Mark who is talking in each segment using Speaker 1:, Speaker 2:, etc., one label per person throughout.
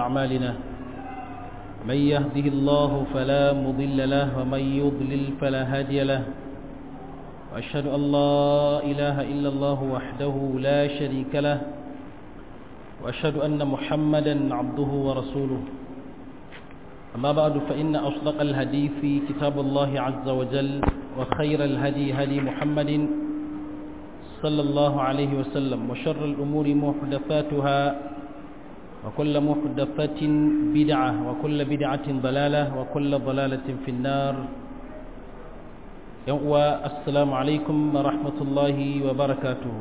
Speaker 1: أعمالنا من يهده الله فلا مضل له ومن يضلل فلا هادي له وأشهد أن لا إله إلا الله وحده لا شريك له وأشهد أن محمدا عبده ورسوله أما بعد فإن أصدق الهدي في كتاب الله عز وجل وخير الهدي هدي محمد صلى الله عليه وسلم وشر الأمور محدثاتها وكل محدثة بدعة وكل بدعة ضلالة وكل ضلالة في النار السلام عليكم ورحمة الله وبركاته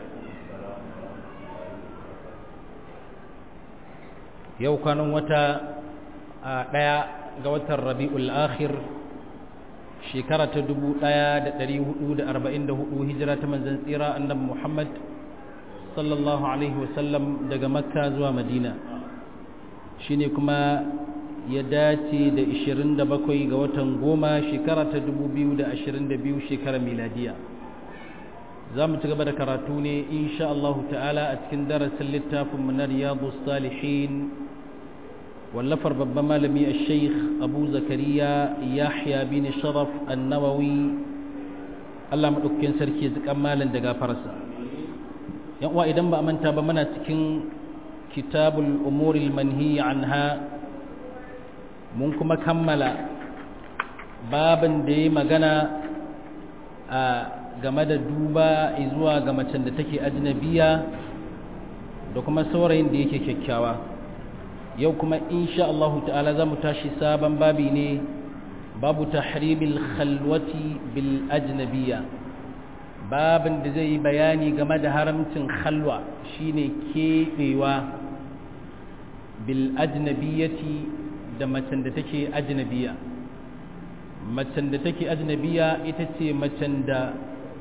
Speaker 1: yau kwanan wata a ɗaya ga watan rabi'ul akhir shekara ta dubu ɗaya da ɗari hudu da arba'in da hudu hijira ta manzan tsira annabi muhammad sallallahu alaihi wasallam daga makka zuwa madina shine kuma ya dace da 27 ga watan goma shekara ta 2022 shekara miladiya za mu ci gaba da karatu ne insha Allah ta'ala a cikin darasin littafin na riyadu salihin wallafar babban malami a sheikh abu zakariya yahya bin sharaf annawawi Allah maɗaukakin sarki zikan malin da gafarsa yan uwa idan ba a manta ba muna cikin kitabul umuril manhi anha mun kuma kammala babin da ya magana a game da duba zuwa ga macen da take ajnabiya da kuma saurayin da yake kyakkyawa yau kuma insha Allah ta'ala za mu tashi sabon babi ne babu tahrimil khalwati bil ajnabiya babin da zai yi bayani game da haramcin khalwa shine keɓewa bil ajnabiyati da macen da take ajnabiya macen da take ajnabiya ita ce macen da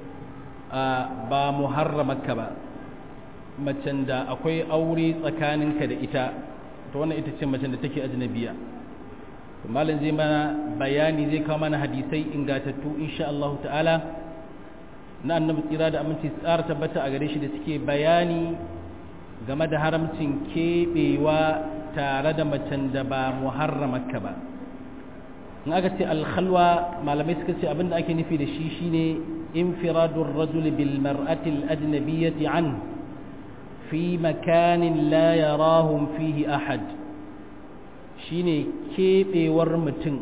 Speaker 1: ba muharramaka ba macen da akwai aure tsakaninka da ita to wannan ita ce macen da take ajnabiya malam zai mana bayani zai kawo mana hadisai ingatattu insha Allah ta'ala na annabi tsira da aminci tsara tabbata a gare shi da suke bayani game da haramcin keɓewa tare da macen da ba muharramaka ba in aka ce alkhalwa malamai suka ce abinda ake nufi da shi shine infiradur rajul bil mar'ati al ajnabiyyati an fi makanin la yarahum fihi ahad shine keɓewar mutum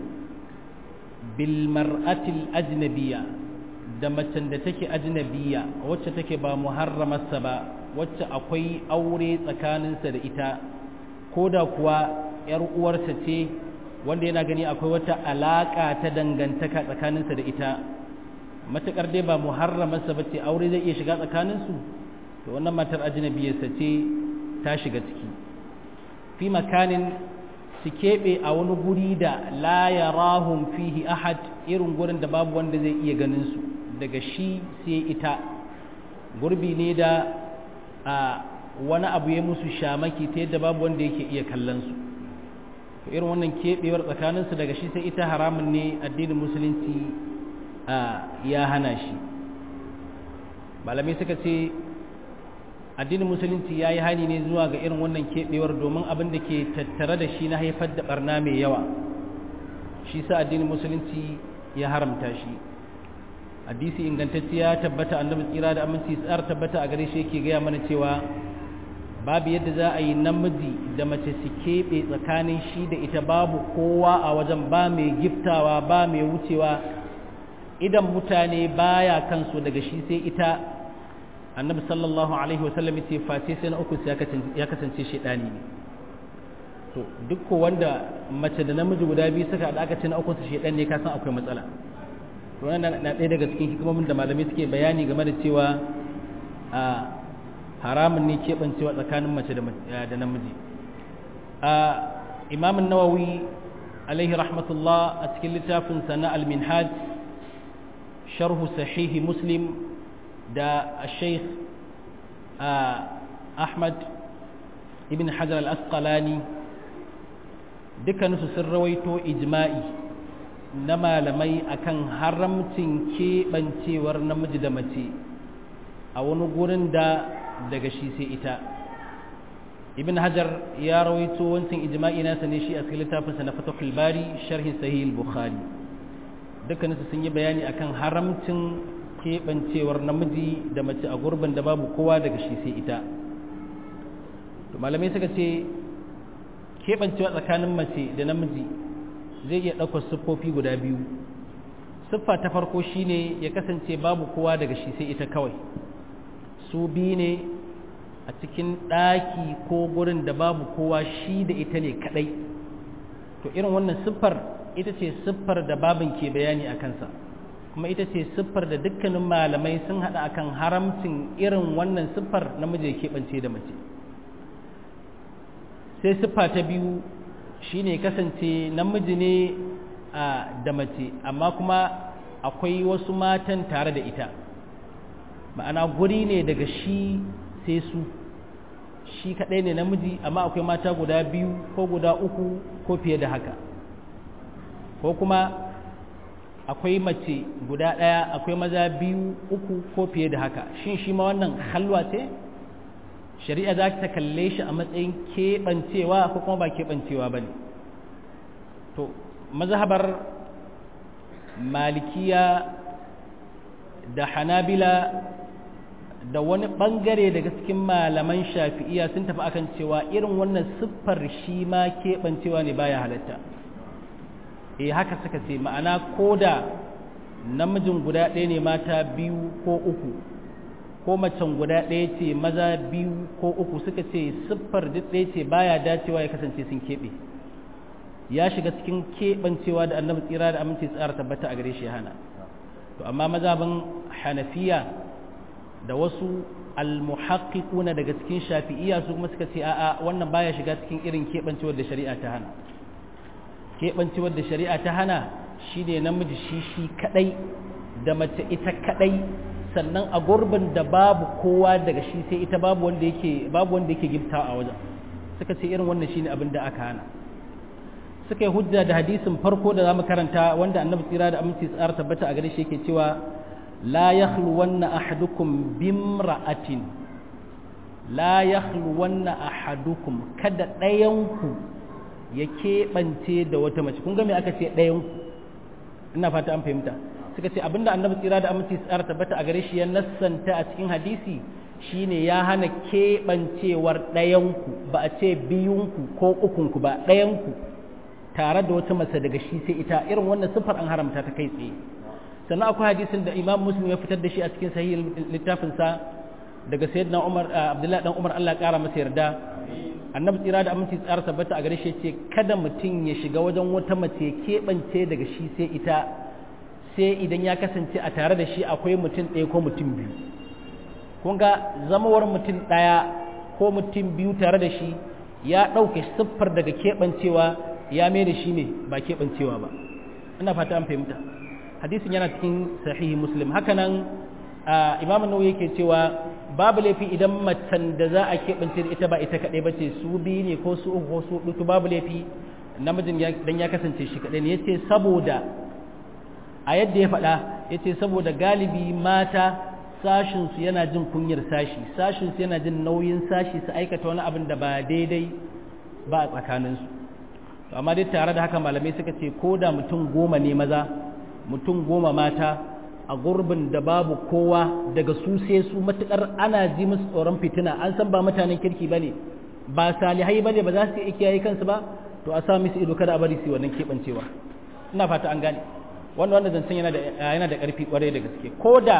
Speaker 1: bil mar'ati al ajnabiyya da macen da take ajnabiya wacce take ba muharramarsa ba wacce akwai aure tsakaninsa da ita ko da kuwa ‘yar uwarsa ce wanda yana gani akwai wata alaƙa ta dangantaka tsakaninsa da ita matuƙar dai ba muharramarsa ba ce aure zai iya shiga tsakaninsu to wannan matar ajnabiyarsa ce ta shiga ciki fi makanin su keɓe a wani guri da la yarahum fihi ahad irin gurin da babu wanda zai iya ganin su daga shi sai ita gurbi ne da a wani abu ya musu shamaki ta yadda babu wanda yake iya kallon su irin wannan keɓewar tsakaninsu daga shi sai ita haramun ne addinin musulunci ya hana shi malamai suka ce addinin musulunci ya yi hani ne zuwa ga irin wannan keɓewar domin abin da ke tattare da shi na haifar da barna mai yawa shi sa addinin musulunci ya haramta shi hadisi ingantacce ya tabbata annabi tsira da aminci tsar tabbata a gare shi yake gaya mana cewa babu yadda za a yi namiji da mace su keɓe tsakanin shi da ita babu kowa a wajen ba mai giftawa ba mai wucewa idan mutane baya kansu daga shi sai ita annabi sallallahu alaihi wasallam ya ce face sai na uku ya kasance shaidani ne to duk wanda mace da namiji guda biyu suka haɗa aka ce na uku su shaidan ne ka san akwai matsala wannan na ɗaya daga cikin hikimomin da malamai suke bayani game da cewa a haramun ne keɓancewa tsakanin mace da namiji a imamun nawawi alaihi rahmatullah a cikin littafin sana al-minhaj sharhu sahihi muslim da sheikh ahmad ibn hajar al-asqalani dukkaninsu sun rawaito ijma'i na malamai akan haramcin keɓancewar namiji da mace a wani gurin da daga shi sai ita ibn hajar ya rawaito wancan ijma'i nasa ne shi a cikin littafinsa na fatahul bari sharhin sahih bukhari dukkaninsu sun yi bayani akan haramcin keɓancewar namiji da mace a gurbin da babu kowa daga shi sai ita to malamai suka ce keɓancewa tsakanin mace da namiji zai iya ɗaukar siffofi guda biyu siffa ta farko shine ya kasance babu kowa daga shi sai ita kawai su biyu ne a cikin ɗaki ko gurin da babu kowa shi da ita ne kaɗai to irin wannan siffar ita ce siffar da babin ke bayani a kansa kuma ita ce siffar da dukkanin malamai sun haɗa akan haramcin irin wannan siffar namiji ya keɓance da mace sai siffa ta biyu shine kasance namiji ne da mace amma kuma akwai wasu matan tare da ita ma'ana guri ne daga shi sai su shi kaɗai ne namiji amma akwai mata guda biyu ko guda uku ko fiye da haka ko kuma akwai mace guda ɗaya akwai maza biyu uku ko fiye da haka shin shi ma wannan halwa ce shari'a za ta kalle shi a matsayin keɓancewa ko kuma ba keɓancewa ba ne to mazhabar malikiya da hanabila da wani ɓangare daga cikin malaman shafi'iya sun tafi akan cewa irin wannan siffar shi ma keɓancewa ne baya halatta eh haka suka ce ma'ana ko da namijin guda ɗaya ne mata biyu ko uku ko macen guda ɗaya ce maza biyu ko uku suka ce siffar duk ɗaya ce baya dacewa ya kasance sun keɓe ya shiga cikin keɓancewa da annabi tsira da aminci tsara tabbata a gare shi hana to amma mazhabin hanafiya da wasu almuhaqqiquna daga cikin shafi'iyya su kuma suka ce a'a wannan baya shiga cikin irin keɓancewar da shari'a ta hana keɓancewar da shari'a ta hana shine namiji shi shi kadai da mace ita kadai sannan a gurbin da babu kowa daga shi sai ita babu wanda yake babu wanda yake gifta a wajen suka ce irin wannan shine abin da aka hana suka yi hujja da hadisin farko da zamu karanta wanda annabi tsira da aminci tsara tabbata a gare shi yake cewa la yakhluwanna ahadukum bimra'atin la yakhluwanna ahadukum kada ɗayanku ya keɓance da wata mace kun ga me aka ce ɗayanku ina fata an fahimta suka ce abinda annabi tsira da aminci tsara tabbata a gare shi ya nassanta a cikin hadisi shine ya hana keɓancewar ɗayanku ba a ce biyunku ko ukunku ba ɗayanku tare da wata mace daga shi sai ita irin wannan siffar an haramta ta kai tsaye sannan akwai hadisin da imam muslim ya fitar da shi a cikin sahih littafinsa daga sayyidina umar abdullahi dan umar Allah kara masa yarda annabi tsira da aminci tsara tabbata a gare shi ce kada mutum ya shiga wajen wata mace keɓance daga shi sai ita sai idan ya kasance a tare da shi akwai mutum ɗaya ko mutum biyu kun ga zamawar mutum ɗaya ko mutum biyu tare da shi ya ɗauke siffar daga keɓancewa ya mai da shi ne ba keɓancewa ba ina fata an fahimta hadisin yana cikin sahihi muslim hakanan imam nawawi yake cewa babu laifi idan macen da za a keɓance da ita ba ita kaɗai ba ce su biyu ne ko su uku ko su huɗu babu laifi namijin dan ya kasance shi kaɗai ne ya ce saboda a yadda ya faɗa ya ce saboda galibi mata sashinsu yana jin kunyar sashi sashinsu yana jin nauyin sashi su aikata wani abin da ba daidai ba a tsakaninsu amma dai tare da haka malamai suka ce ko da mutum goma ne maza mutum goma mata a gurbin da babu kowa daga su sai su matukar ana ji musu tsoron fitina an san ba mutanen kirki ba ne ba salihai ba ne ba za su iya kiyaye kansu ba to a sa musu ido kada a bari su wannan keɓancewa ina fata an gane wanda wanda zancen yana da yana da ƙarfi ƙwarai da gaske ko da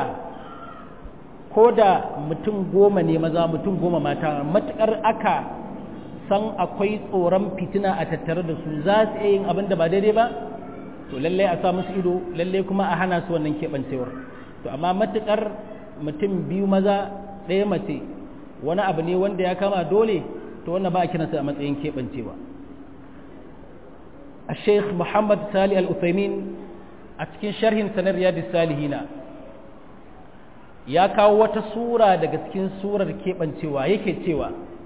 Speaker 1: ko da mutum goma ne maza mutum goma mata matukar aka san akwai tsoron fitina a tattare da su za su iya yin abin da ba daidai ba to lallai a sa musu ido lallai kuma a hana su wannan keɓancewar to amma matuƙar mutum biyu maza ɗaya mace wani abu ne wanda ya kama dole to wannan ba a kiransa a matsayin keɓancewa a sheikh muhammad sali al-uthaymin a cikin sharhin sanar riyadus salihina ya kawo wata sura daga cikin surar keɓancewa yake cewa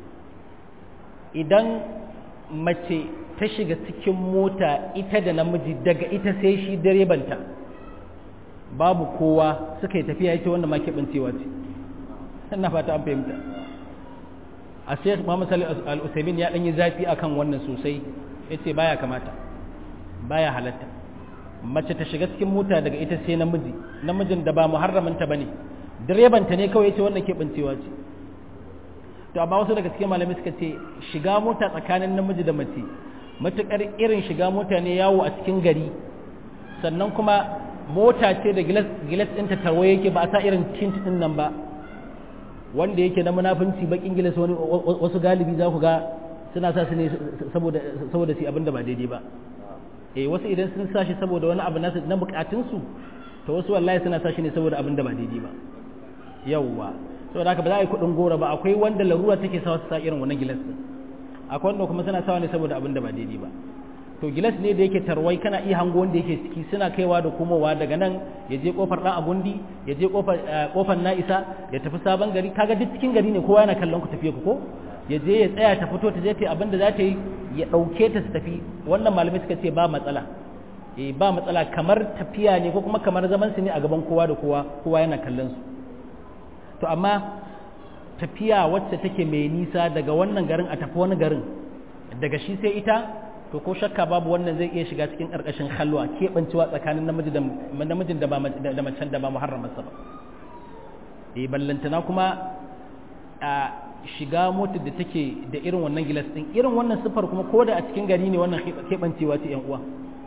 Speaker 1: idan mace ta shiga cikin mota ita da namiji daga ita sai shi direbanta babu kowa suka yi tafiya ita wanda ma keɓancewa ce ina fata an fahimta a sai Muhammad Salih Al-Utsaimin ya dan yi zafi akan wannan sosai yace baya kamata baya halatta mace ta shiga cikin mota daga ita sai namiji namijin da ba muharramanta bane direbanta ne kawai yace wannan keɓancewa ce to amma wasu daga cikin malamai suka ce shiga mota tsakanin namiji da mace matukar irin shiga mota ne yawo a cikin gari sannan kuma mota ce da gilas ɗinta tarwaye yake ba a sa irin tint ɗin nan ba wanda yake na munafunci bakin gilas wani wasu galibi za ku ga suna sa su ne saboda saboda su abinda ba daidai ba eh wasu idan sun sa shi saboda wani abu nasu na bukatun su to wasu wallahi suna sa shi ne saboda abinda ba daidai ba yawwa saboda haka ba za a yi kuɗin gora ba akwai wanda larura take sa su sa irin wannan gilas din akwai wanda kuma suna sawa ne saboda abinda ba daidai ba to gilas ne da yake tarwai kana iya hango wanda yake ciki suna kaiwa da komowa daga nan ya je kofar dan agundi ya je kofar kofar na'isa ya tafi sabon gari kaga duk cikin gari ne kowa yana kallon ku tafiye ku ko ya je ya tsaya ta fito ta je ta abin da za ta yi ya dauke ta su tafi wannan malamai suka ce ba matsala eh ba matsala kamar tafiya ne ko kuma kamar zaman su ne a gaban kowa da kowa kowa yana kallon su to amma tafiya wacce take mai nisa daga wannan garin a tafi wani garin daga shi sai ita to ko shakka babu wannan zai iya shiga cikin ƙarƙashin halwa keɓancewa tsakanin namijin da macen da ba muharramarsa ba e ballantana kuma a shiga motar da take da irin wannan gilas ɗin irin wannan siffar kuma ko da a cikin gari ne wannan keɓancewa ce uwa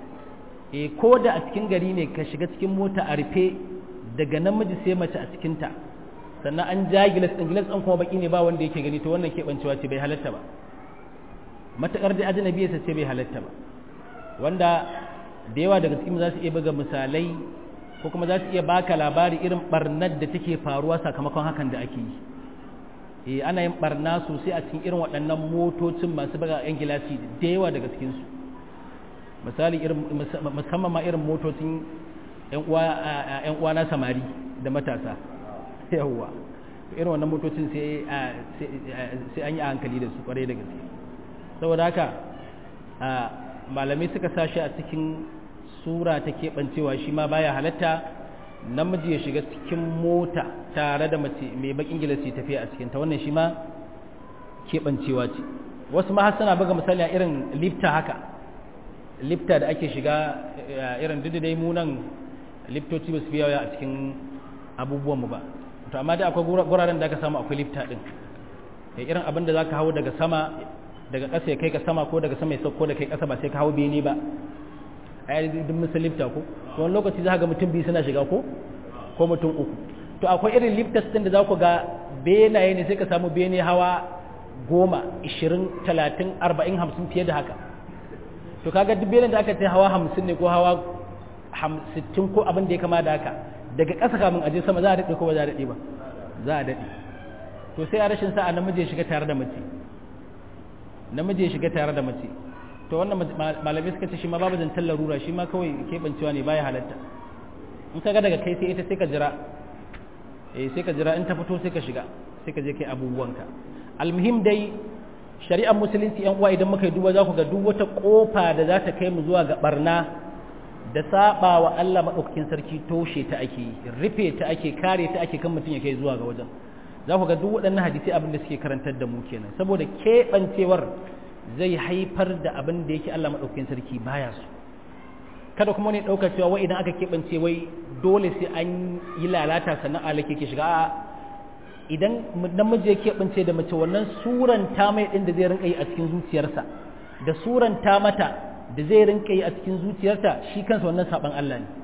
Speaker 1: e ko da a cikin gari ne ka shiga cikin mota a rufe daga namiji sai mace a cikinta sannan an ja gilas ɗin gilas ɗin kuma baki ne ba wanda yake gani to wannan keɓancewa ce bai halatta ba matuƙar da ajnabi ya ce bai halatta ba wanda da yawa daga cikin za su iya buga misalai ko kuma za su iya baka labari irin barnar da take faruwa sakamakon hakan da ake yi eh ana yin barna sosai a cikin irin waɗannan motocin masu buga yan gilashi da yawa daga cikin su misali irin musamman ma irin motocin yan uwa yan uwa na samari da matasa yawa irin wannan motocin sai sai an yi a hankali da su kwarai da gaske saboda haka malamai suka sashi a cikin sura ta keɓancewa shi ma baya halatta namiji ya shiga cikin mota tare da mace mai bakin gilasi tafiya a cikinta wannan shi ma keɓancewa ce wasu ma suna buga misali a irin lifta haka lifta da ake shiga irin duk dai mu nan liftoci ba su fi yawa a cikin abubuwanmu ba to amma dai akwai guraren da aka samu akwai lifta din irin abin da za ka hau daga sama daga ƙasa ya kai ka sama ko daga sama ya sauko da kai ƙasa ba sai ka hau bene ba a yi duk musul lifta ko wani lokaci za ga mutum biyu suna shiga ko ko mutum uku to akwai irin liftas ɗin da za ku ga benaye ne sai ka samu bene hawa goma ishirin talatin arba'in hamsin fiye da haka to kaga duk benin da aka ce hawa hamsin ne ko hawa sittin ko abin da ya kama da haka daga ƙasa kamun aje sama za a daɗe ko ba za a daɗe ba za a daɗe to sai a rashin sa'a namiji ya shiga tare da mace namiji ya shiga tare da mace to wannan malamai suka ce shi ma babu zantar larura shi ma kawai keɓancewa ne baya halatta in ka ga daga kai sai ita sai ka jira eh sai ka jira in ta fito sai ka shiga sai ka je kai abubuwanka almuhim dai shari'ar musulunci yan uwa idan muka yi duba za ku ga duk wata kofa da za ta kai mu zuwa ga barna da saba wa Allah madaukakin sarki toshe ta ake rufe ta ake kare ta ake kan mutum ya kai zuwa ga wajen za ku ga duk waɗannan hadisi abin da suke karantar da mu kenan saboda keɓancewar zai haifar da abin da yake Allah maɗaukakin sarki baya su kada kuma ne ɗaukar cewa wai idan aka keɓance wai dole sai an yi lalata sannan alake ke shiga a idan namiji ya keɓance da mace wannan suran ta mai ɗin da zai rinka yi a cikin zuciyarsa da suran ta mata da zai rinka yi a cikin zuciyarta shi kansa wannan saɓan Allah ne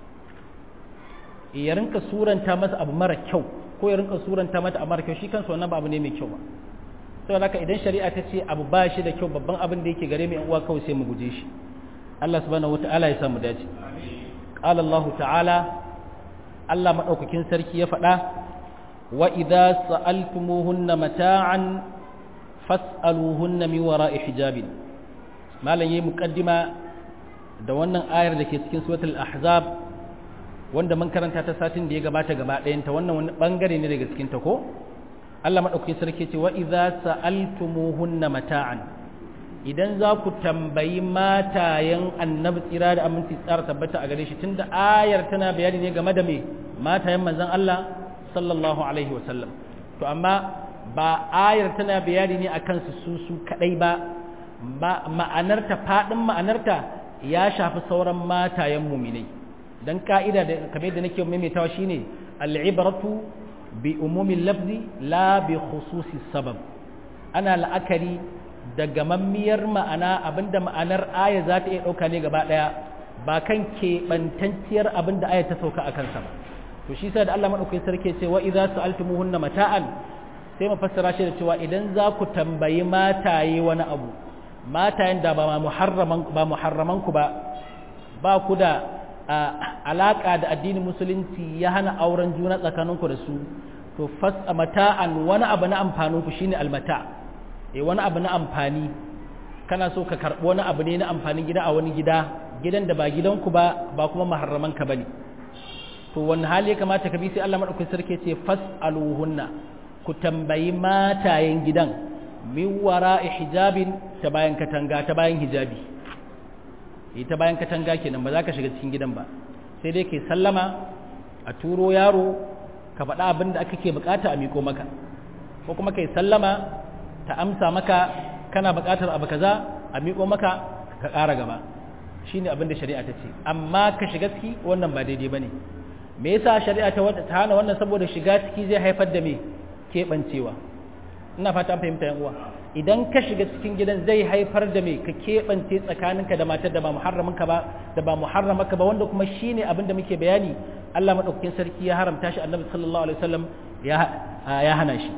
Speaker 1: ya rinka suranta masa abu mara kyau ko ya rinka suranta mata a mara kyau shi kansa wannan ba abu ne mai kyau ba saboda haka idan shari'a ta ce abu ba shi da kyau babban abin da yake gare mu uwa kawai sai mu guje shi Allah subhanahu wataala ya samu dace qala Allah ta'ala Allah madaukakin sarki ya faɗa wa idza sa'altumuhunna mata'an fas'aluhunna min wara'i hijabin malam yayi muqaddima da wannan ayar da ke cikin suratul ahzab wanda mun karanta ta satin da ya gabata gaba ɗayanta wannan wani bangare ne daga cikin ta ko Allah maɗauki sarki ce wa idza sa'altumuhunna mata'an idan za ku tambayi matayen annabi tsira da aminci tsara tabbata a gare shi tunda ayar tana bayani ne game da me matayen manzon Allah sallallahu alaihi wa sallam to amma ba ayar tana bayani ne akan su su su kadai ba ma'anarta fadin ma'anarta ya shafi sauran matayen muminai dan ka'ida da kamar da nake maimaitawa shine al'ibratu bi umumin lafzi la bi khususi sabab ana la'akari da gamammiyar ma'ana abinda ma'anar aya za ta iya ɗauka ne gaba ɗaya ba kan keɓantacciyar abinda aya ta sauka a kansa ba to shi sa da Allah maɗaukai sarki ce wa idza sa'altumuhunna mata'an sai mu fassara shi da cewa idan za ku tambayi mataye wani abu matayen da ba muharraman ba muharraman ku ba ba ku da alaka da addinin musulunci ya hana auren juna tsakaninku da su to fas mata'an wani abu na amfanin ku shine almata' eh wani abu na amfani kana so ka karɓi wani abu ne na amfanin gida a wani gida gidan da ba gidanku ba ba kuma maharraman ka bane to wani hali ya kamata ka bi sai Allah madaukakin sarki ce fas'aluhunna ku tambayi matayen gidan min wara'i hijabin ta bayan katanga ta bayan hijabi eh ta bayan katanga kenan ba za ka shiga cikin gidan ba sai dai kai sallama a turo yaro ka faɗa abin da aka ke bukata a miko maka ko kuma kai sallama ta amsa maka kana buƙatar abu kaza a miƙo maka ka ƙara gaba shine abin da shari'a ta ce amma ka shiga ciki wannan ba daidai bane me yasa shari'a ta ta hana wannan saboda shiga ciki zai haifar da me keɓancewa ina fata an fahimta yan uwa idan ka shiga cikin gidan zai haifar da me ka keɓance tsakaninka da matar da ba muharraminka ba da ba muharramaka ba wanda kuma shine abin da muke bayani Allah madaukakin sarki ya haramta shi Annabi sallallahu alaihi wasallam ya ya hana shi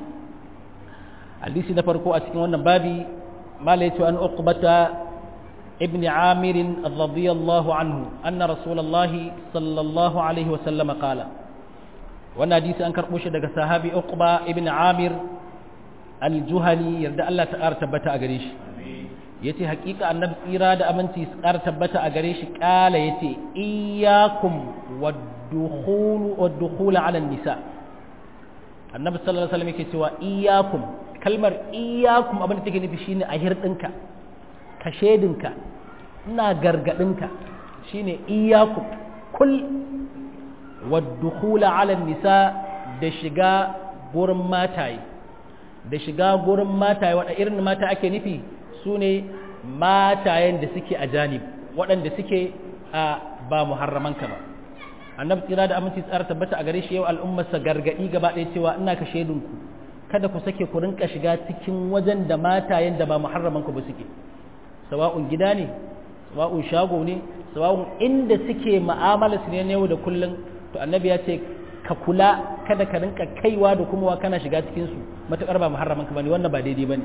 Speaker 1: hadisi na farko a cikin wannan babi mala yace an uqbata ibn amir radiyallahu anhu anna rasulullahi sallallahu alaihi wasallam qala wannan hadisi an karbo shi daga sahabi uqba ibn amir al-juhani yarda Allah ta ƙara tabbata a gare shi yace hakika annabi tsira da aminci su ƙara tabbata a gare shi kala yace iyyakum wad-dukhul wad-dukhul ala nisa annabi sallallahu alaihi wasallam yake cewa iyyakum kalmar iyyakum abin da take nufi shine a hirdinka ka shedinka ina gargadinka shine iyyakum kul wad-dukhul ala nisa da shiga gurin mataye da shiga gurin mataye waɗanda irin mata ake nufi su ne matayen da suke a janib waɗanda suke a ba muharramanka ba annabi tsira da aminci tsara tabbata a gare shi yau al'ummarsa gargaɗi gaba ɗaya cewa ina ka shaidunku kada ku sake ku rinka shiga cikin wajen da matayen da ba muharramanku ba suke sawa'un gida ne sawa'un shago ne sawa'un inda suke mu'amala su ne yau da kullum to annabi ya ce ka kula kada ka rinka kaiwa da kuma kana shiga cikin su matakar ba muharraman ka bane wannan ba daidai bane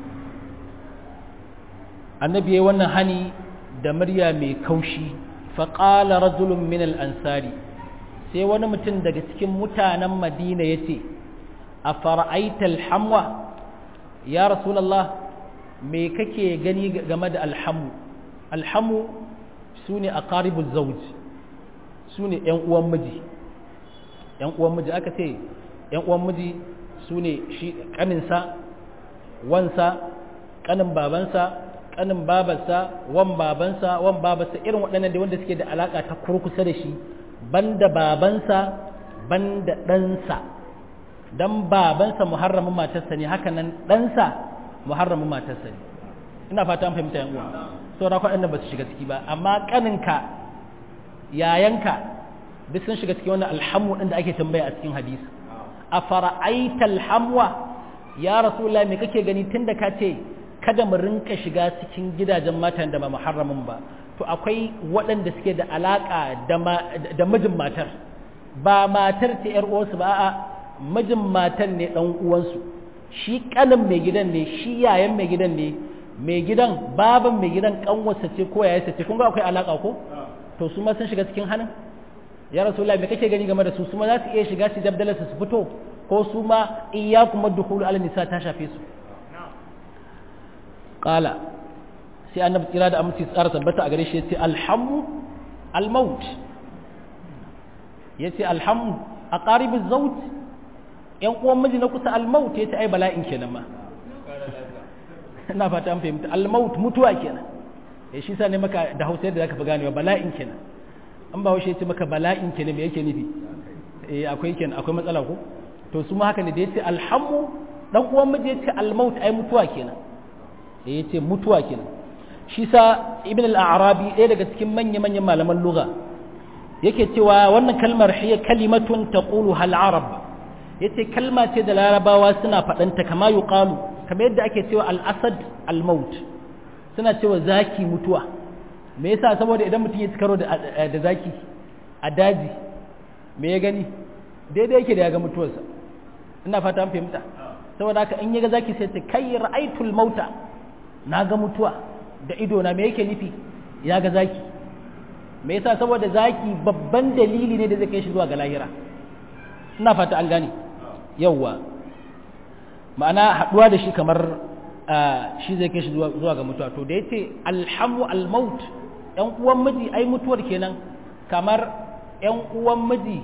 Speaker 1: annabi yayi wannan hani da murya mai kaushi fa qala rajulun min al ansari sai wani mutum daga cikin mutanen madina yace afara'aita al hamwa ya rasulullah me kake gani game da alhamu alhamu sune aqaribuz zawj sune yan uwan miji yan uwan miji aka ce yan uwan miji su ne shi kaninsa wansa kanin babansa kanin babarsa wan babansa wan babarsa irin waɗannan da wanda suke da alaka ta kurkusa da shi banda babansa banda ɗansa dan babansa muharramin matarsa ne haka nan ɗansa muharramin matarsa ne ina fata an fahimta yan uwa saboda waɗannan ba su shiga ciki ba amma kaninka yayanka duk sun shiga cikin wannan alhamu din da ake tambaya a cikin hadisi a fara'aita alhamwa ya rasulullah me kake gani tunda ka ce kada mu rinka shiga cikin gidajen matan da ba muharramin ba to akwai waɗanda suke da alaka da mijin matar ba matar ce yar uwarsu ba a'a mijin matar ne dan uwansu shi kanin mai gidan ne shi yayan mai gidan ne mai gidan baban mai gidan kanwarsa ce ko yayarsa ce kun ga akwai alaka ko to su ma sun shiga cikin hannun ya rasulullah me kake gani game da su su ma za su iya shiga su dabdalar su fito ko su ma iyyakum ad-dukhul ala nisa ta shafe su qala sai annabi tsira da aminci tsara tabbata a gare shi yace alhamu almaut yace alhamu aqarib az-zawj yan uwan miji na kusa almaut yace ai bala'in kenan ma ina fata an fahimta almaut mutuwa kenan eh shi sa ne maka da Hausa yadda zaka fi ganewa bala'in kenan an ba haushe ce maka bala'in ke ne me yake nufi eh akwai kenan akwai matsala ko to su ma haka ne da yace alhamu dan uwan miji ya ce al-maut ai mutuwa kenan eh ya ce mutuwa kenan shi sa ibn al-arabi ɗaya daga cikin manya-manyan malaman lugha yake cewa wannan kalmar hiya kalimatun taqulu hal arab yace kalma ce da larabawa suna faɗanta kama yuqalu kamar yadda ake cewa al-asad al-maut suna cewa zaki mutuwa me yasa saboda idan mutum ya karo da zaki a daji me ya gani daidai yake da ya ga mutuwarsa ina fata an fahimta saboda haka in ya ga zaki sai ce kai ra'aitul mauta na ga mutuwa da ido na me yake nufi ya ga zaki me yasa saboda zaki babban dalili ne da zai kai shi zuwa ga lahira ina fata an gane yawwa ma'ana haduwa da shi kamar shi zai kai shi zuwa ga mutuwa to da yace alhamu almaut yan uwan miji ai mutuwar kenan kamar yan uwan miji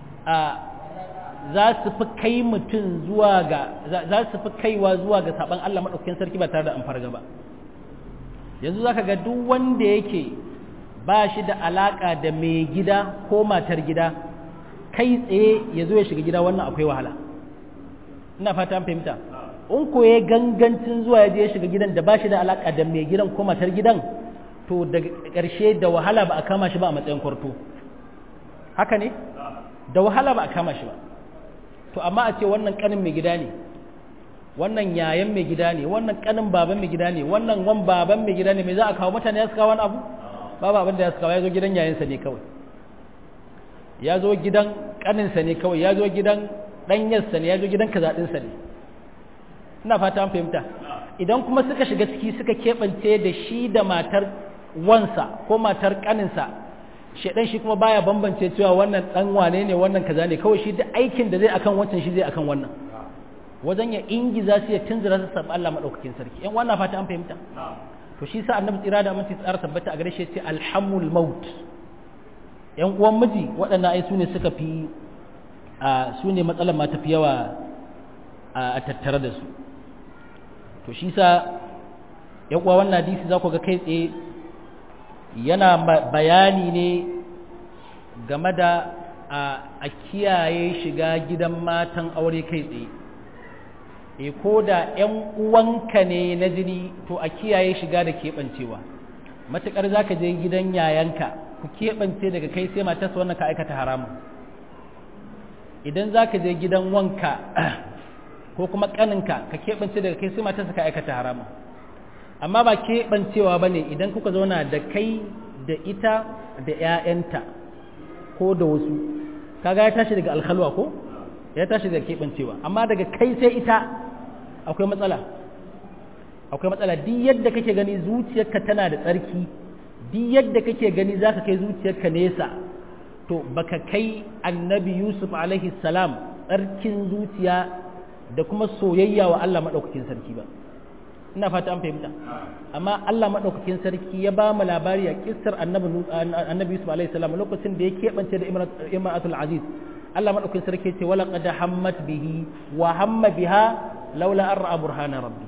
Speaker 1: za su fi kai mutum zuwa ga za su fi kaiwa zuwa ga saban Allah madaukakin sarki ba tare da an farga ba yanzu zaka ga duk wanda yake ba shi da alaka da mai gida ko matar gida kai tsaye ya zo ya shiga gida wannan akwai wahala ina fata an fahimta in ko ya gangancin zuwa ya je ya shiga gidan da ba shi da alaka da mai gidan ko matar gidan to daga ƙarshe da wahala ba a kama shi ba a matsayin kwarto haka ne da wahala ba a kama shi ba to amma a ce wannan kanin mai gida ne wannan yayan mai gida ne wannan kanin baban mai gida ne wannan wan baban mai gida ne mai za a kawo mutane ya su kawo wani abu babu abin da ya su kawo ya zo gidan yayansa ne kawai ya zo gidan kaninsa ne kawai ya zo gidan ɗanyarsa ne ya zo gidan kazaɗinsa ne ina fata an fahimta idan kuma suka shiga ciki suka keɓance da shi da matar wansa ko matar kaninsa shedan shi kuma baya bambance cewa wannan dan wane ne wannan kaza ne kawai shi da aikin da zai akan wancan shi zai akan wannan wajen ya ingiza su ya tunzura su sabbi Allah madaukakin sarki yan wannan fata an fahimta to shi sa annabi tsira da aminci tsara tabbata a gare shi ce alhamul maut yan uwan miji waɗannan ai su ne suka fi a su ne matsalar ma tafi yawa a tattare da su to shi sa yan uwa wannan hadisi za ku ga kai tsaye yana bayani ne game da a kiyaye shiga gidan matan aure kai tsaye e ko da 'yan uwanka ne na jini to a kiyaye shiga da keɓancewa matuƙar za ka je gidan yayanka ku keɓance daga kai sai matarsa wannan ka aikata haramun idan za ka je gidan wanka ko kuma ƙaninka ka keɓance daga kai sai matarsa ka aikata haramun amma ba keɓancewa ba ne idan kuka zauna da kai da ita da ‘ya'yanta ko da wasu kaga ya tashi daga alhalwa ko ya tashi daga keɓancewa amma daga kai sai ita akwai matsala akwai matsala duk yadda kake gani zuciyarka tana da tsarki duk yadda kake gani za ka kai zuciyarka nesa to baka kai annabi yusuf alaihi salam tsarkin zuciya da kuma soyayya wa allah maɗaukakin sarki ba ina fata an fahimta amma Allah madaukakin sarki ya ba mu labari a kissar annabi annabi Yusuf alaihi salam lokacin da ya kebance da imratul aziz Allah madaukakin sarki ya ce wala qad hammat bihi wa hamma biha laula an ra'a burhana rabbi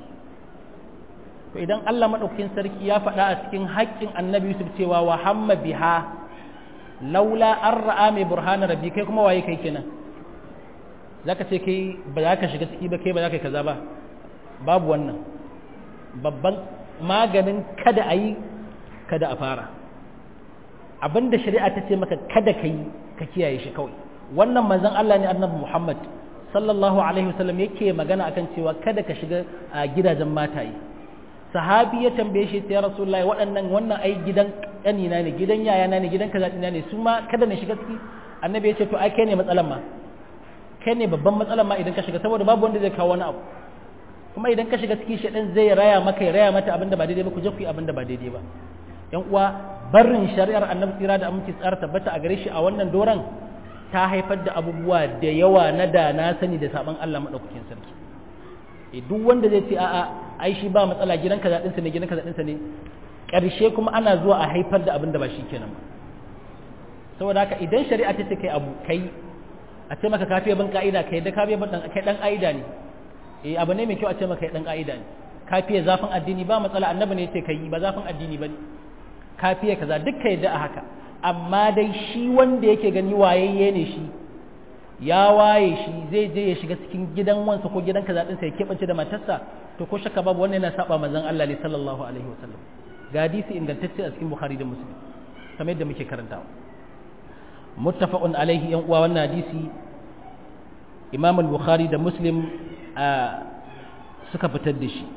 Speaker 1: to idan Allah madaukakin sarki ya faɗa a cikin haƙƙin annabi Yusuf cewa wa hamma biha laula an ra'a mai burhana rabbi kai kuma waye kai kenan zaka ce kai ba za ka shiga ciki ba kai ba za ka yi kaza ba babu wannan babban maganin kada a yi kada a fara abinda shari'a ta ce maka kada ka yi ka kiyaye shi kawai wannan manzon Allah ne annabi Muhammad sallallahu alaihi wasallam yake magana akan cewa kada ka shiga a gidajen mataye sahabi ya tambaye shi ya rasulullahi waɗannan wannan ai gidan ƙanina ne gidan yayana ne gidan kaza ne su ma kada na shiga ciki annabi ya ce to ai kai ne matsalan ma kai ne babban matsalan ma idan ka shiga saboda babu wanda zai kawo wani abu kuma idan ka shiga ciki shaɗan zai raya maka ya raya mata abinda ba daidai ba ku je ku yi abinda ba daidai ba yan uwa barin shari'ar annabi tsira da aminci tsara tabbata a gare shi a wannan doran ta haifar da abubuwa da yawa na da na sani da saban Allah madaukakin sarki e duk wanda zai ce a'a ai shi ba matsala gidan kaza ɗinsa ne gidan kaza ɗinsa ne ƙarshe kuma ana zuwa a haifar da abin da ba shi kenan ba saboda haka idan shari'a ta ce kai abu kai a ce maka kafiya ban ka'ida kai da kafiya ban kai dan ka'ida ne eh abu ne mai kyau a ce maka dan ka'ida ne kafiya zafin addini ba matsala annabi ne ce kai ba zafin addini bane kafiya kaza duk kai da a haka amma dai shi wanda yake gani wayayye ne shi ya waye shi zai je ya shiga cikin gidan wansa ko gidan kaza ɗinsa ya keɓance da matarsa to ko shakka babu wannan yana saba manzon Allah ne sallallahu alaihi wasallam ga hadisi ingantacce a cikin Bukhari da Muslim kamar yadda muke karantawa muttafaqun alaihi yan uwa wannan hadisi Imam al-Bukhari da Muslim suka fitar da shi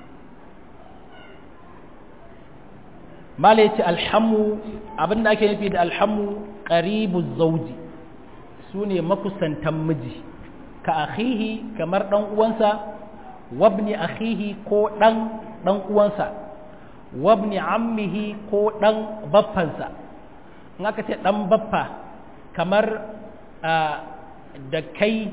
Speaker 1: mala yace alhamu abinda ake nufi da alhamu qaribu zawji sune makusantan miji ka akhihi kamar dan uwansa wabni akhihi ko dan dan uwansa wabni ammihi ko dan baffansa in aka ce dan baffa kamar da kai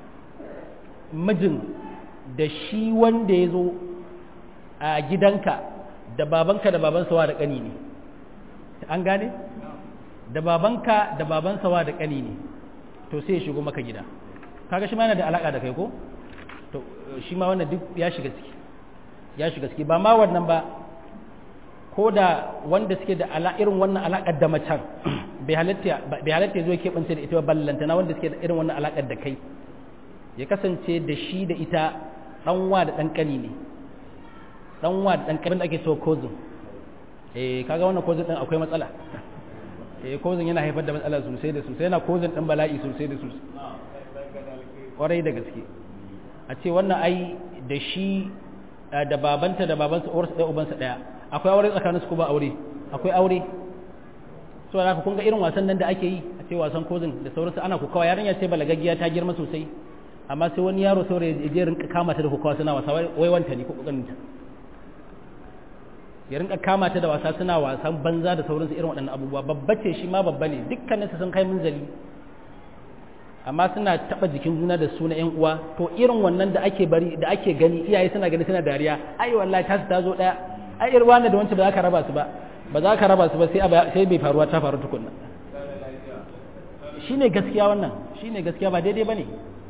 Speaker 1: mijin da shi wanda ya zo a gidanka da babanka da babansa wa da ƙani ne an gane da babanka da babansa wa da ƙani ne to sai ya shigo maka gida kaga shi ma yana da alaka da kai ko to shi ma wannan duk ya shiga ciki ya shiga ciki ba ma wannan ba ko da wanda suke da ala irin wannan alakar da macen bai halatta bai halatta zo keɓance da ita ba ballanta na wanda suke da irin wannan alakar da kai ya kasance da shi da ita ɗanwa da ɗan ƙani ne ɗanwa da ɗan ƙani da ake so cousin eh kaga wannan cousin ɗin akwai matsala eh cousin yana haifar da matsala sosai da sosai yana cousin ɗin bala'i sosai da sosai ƙwarai da gaske a ce wannan ai da shi da babanta da babansa uwarsa ɗaya ubansa ɗaya akwai aure tsakaninsu ko ba aure akwai aure so da kun ga irin wasan nan da ake yi a ce wasan cousin da sauransu ana kukawa yarinya ce balagaggiya ta girma sosai amma sai wani yaro saurayi ya je rinka kama ta da kokawa suna wasa wai wanta ne ko kokarinta ya rinka kama ta da wasa suna wasan banza da sauransu irin waɗannan abubuwa babba ce shi ma babba ne dukkanin su sun kai munzali amma suna taba jikin juna da suna yan uwa to irin wannan da ake bari da ake gani iyaye suna gani suna dariya ai wallahi ta ta zo daya ai irwa ne da wancan ba za ka raba su ba ba za ka raba su ba sai sai bai faruwa ta faru tukunna shine gaskiya wannan shine gaskiya ba daidai bane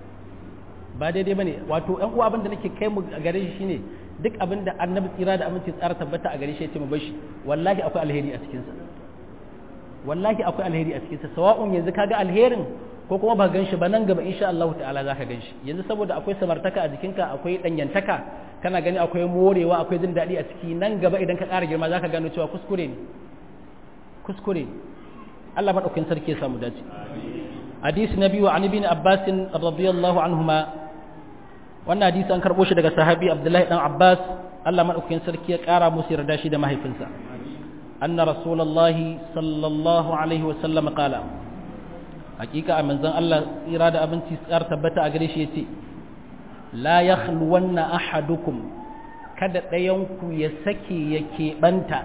Speaker 1: ba daidai bane wato ɗan uwa abin da nake kai mu a gare shi shine duk abin da annabi tsira da aminci tsara tabbata a gare shi ya ce mu bar shi wallahi akwai alheri a cikin sa wallahi akwai alheri a cikin sa sawa'un yanzu kaga alherin ko kuma ba gan shi ba nan gaba insha Allah ta'ala zaka gan shi yanzu saboda akwai samartaka a jikinka akwai danyantaka kana gani akwai morewa akwai jin daɗi a ciki nan gaba idan ka ƙara girma zaka gano cewa kuskure ne kuskure ne Allah madaukakin sarki ya samu dace hadisi na biyu an ibn Abbas radiyallahu anhuma wannan hadisi an karbo shi daga sahabi Abdullahi dan Abbas Allah madaukakin sarki ya ƙara musu yarda shi da mahaifinsa anna rasulullahi sallallahu alaihi wa sallam qala hakika a manzon Allah tsira da abinci tsar tabbata a gare shi yace la yakhluwanna ahadukum kada ɗayanku ya sake ya keɓanta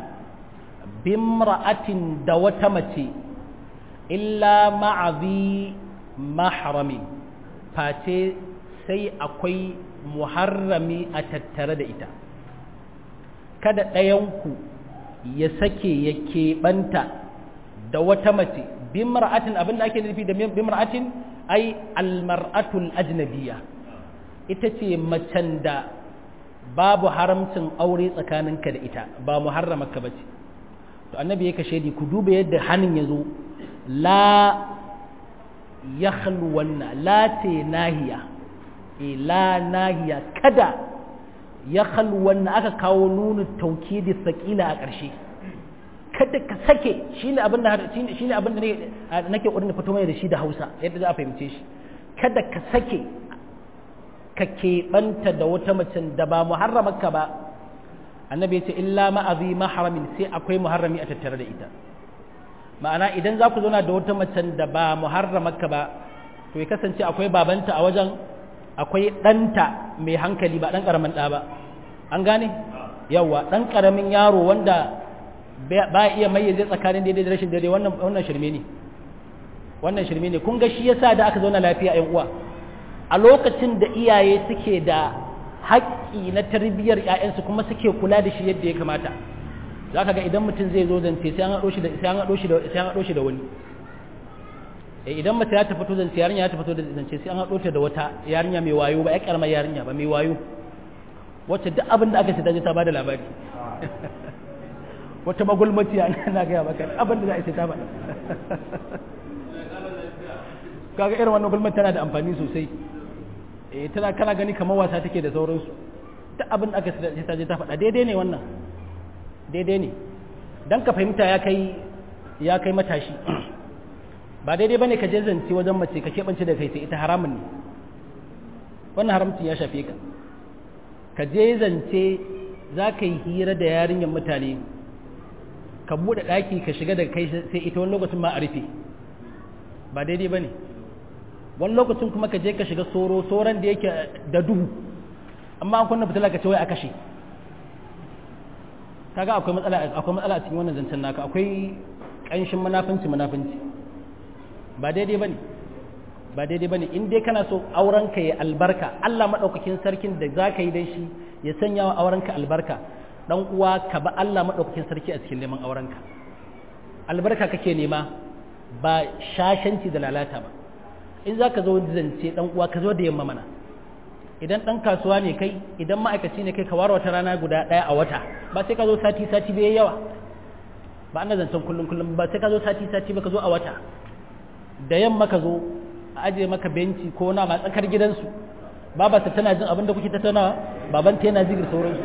Speaker 1: bimra'atin da wata mace illa ma'azi mahramin face sai akwai muharrami a tattare da ita kada ɗayanku ya sake ya keɓanta da wata mace bimra'atin abinda ake nufi da bimra'atin ai almar'atul ajnabiyya ita ce macen da babu haramcin aure tsakaninka da ita ba muharramaka bace to annabi ya kashe di ku duba yadda hanin ya zo la yakhluwanna la te nahiya e la nahiya kada yakhluwanna aka kawo nunu taukidi sakila a ƙarshe kada ka sake shine abin da shine abin da nake ƙoƙarin fito mai da shi da Hausa yadda za a fahimce shi kada ka sake ka keɓanta da wata macen da ba muharramarka ba annabi ya ce illa ma'azi maharamin sai akwai muharrami a tattare da ita ma'ana idan za ku zauna da wata macen da ba muharramarka ba to ya kasance akwai babanta a wajen akwai ɗanta mai hankali ba ɗan ƙaramin ɗa ba an gane yawa ɗan ƙaramin yaro wanda ba iya mayyaze tsakanin daidai da rashin daidai wannan wannan shirme ne wannan shirme ne kun ga shi yasa da aka zauna lafiya ƴan uwa a lokacin da iyaye suke da haƙƙi na tarbiyyar ƴaƴansu kuma suke kula da shi yadda ya kamata za ka ga idan mutum zai zo zance sai an haɗo shi da sai an haɗo shi da sai an haɗo shi da wani eh idan mace ya ta fito zance yarinya ya ta fito da zance sai an haɗo ta da wata yarinya mai wayo ba ya karamar yarinya ba mai wayo wacce duk abin da aka ce ta je ta bada labari wata magulmaciya na gaya maka abin da za a ce ta faɗa kaga irin wannan gulmar tana da amfani sosai eh tana kana gani kamar wasa take da sauransu duk abin da aka sai ta je ta faɗa daidai ne wannan daidai ne dan ka fahimta ya kai ya kai matashi ba daidai bane ka je zance wajen mace ka keɓance da kai sai ita haramun ne wannan haramcin ya shafe ka ka je zance za ka yi hira da yarinyar mutane ka buɗe ɗaki ka shiga daga kai sai ita wani lokacin ma a rufe ba daidai ba ne wani lokacin kuma ka je ka shiga soro soron da yake da duhu amma an kunna fitila ka ce wai a kashe kaga akwai matsala akwai matsala a cikin wannan zancen naka akwai ƙanshin munafunci munafunci ba daidai bane ba daidai bane in dai kana so aurenka ya albarka Allah madaukakin sarkin da zaka yi dan shi ya sanya wa aurenka albarka dan uwa ka ba Allah madaukakin sarki a cikin neman aurenka albarka kake nema ba shashanci da lalata ba in zaka zo zance dan uwa ka zo da yamma mana idan dan kasuwa ne kai idan ma'aikaci ne kai ka ware wata rana guda daya a wata ba sai ka zo sati sati bai yawa ba ana zancen kullum kullum ba sai ka zo sati sati ba ka zo a wata da yamma ka zo a aje maka benci ko na ma tsakar gidansu baba ta tana jin abin da kuke tattaunawa baban ta yana zigir sauransu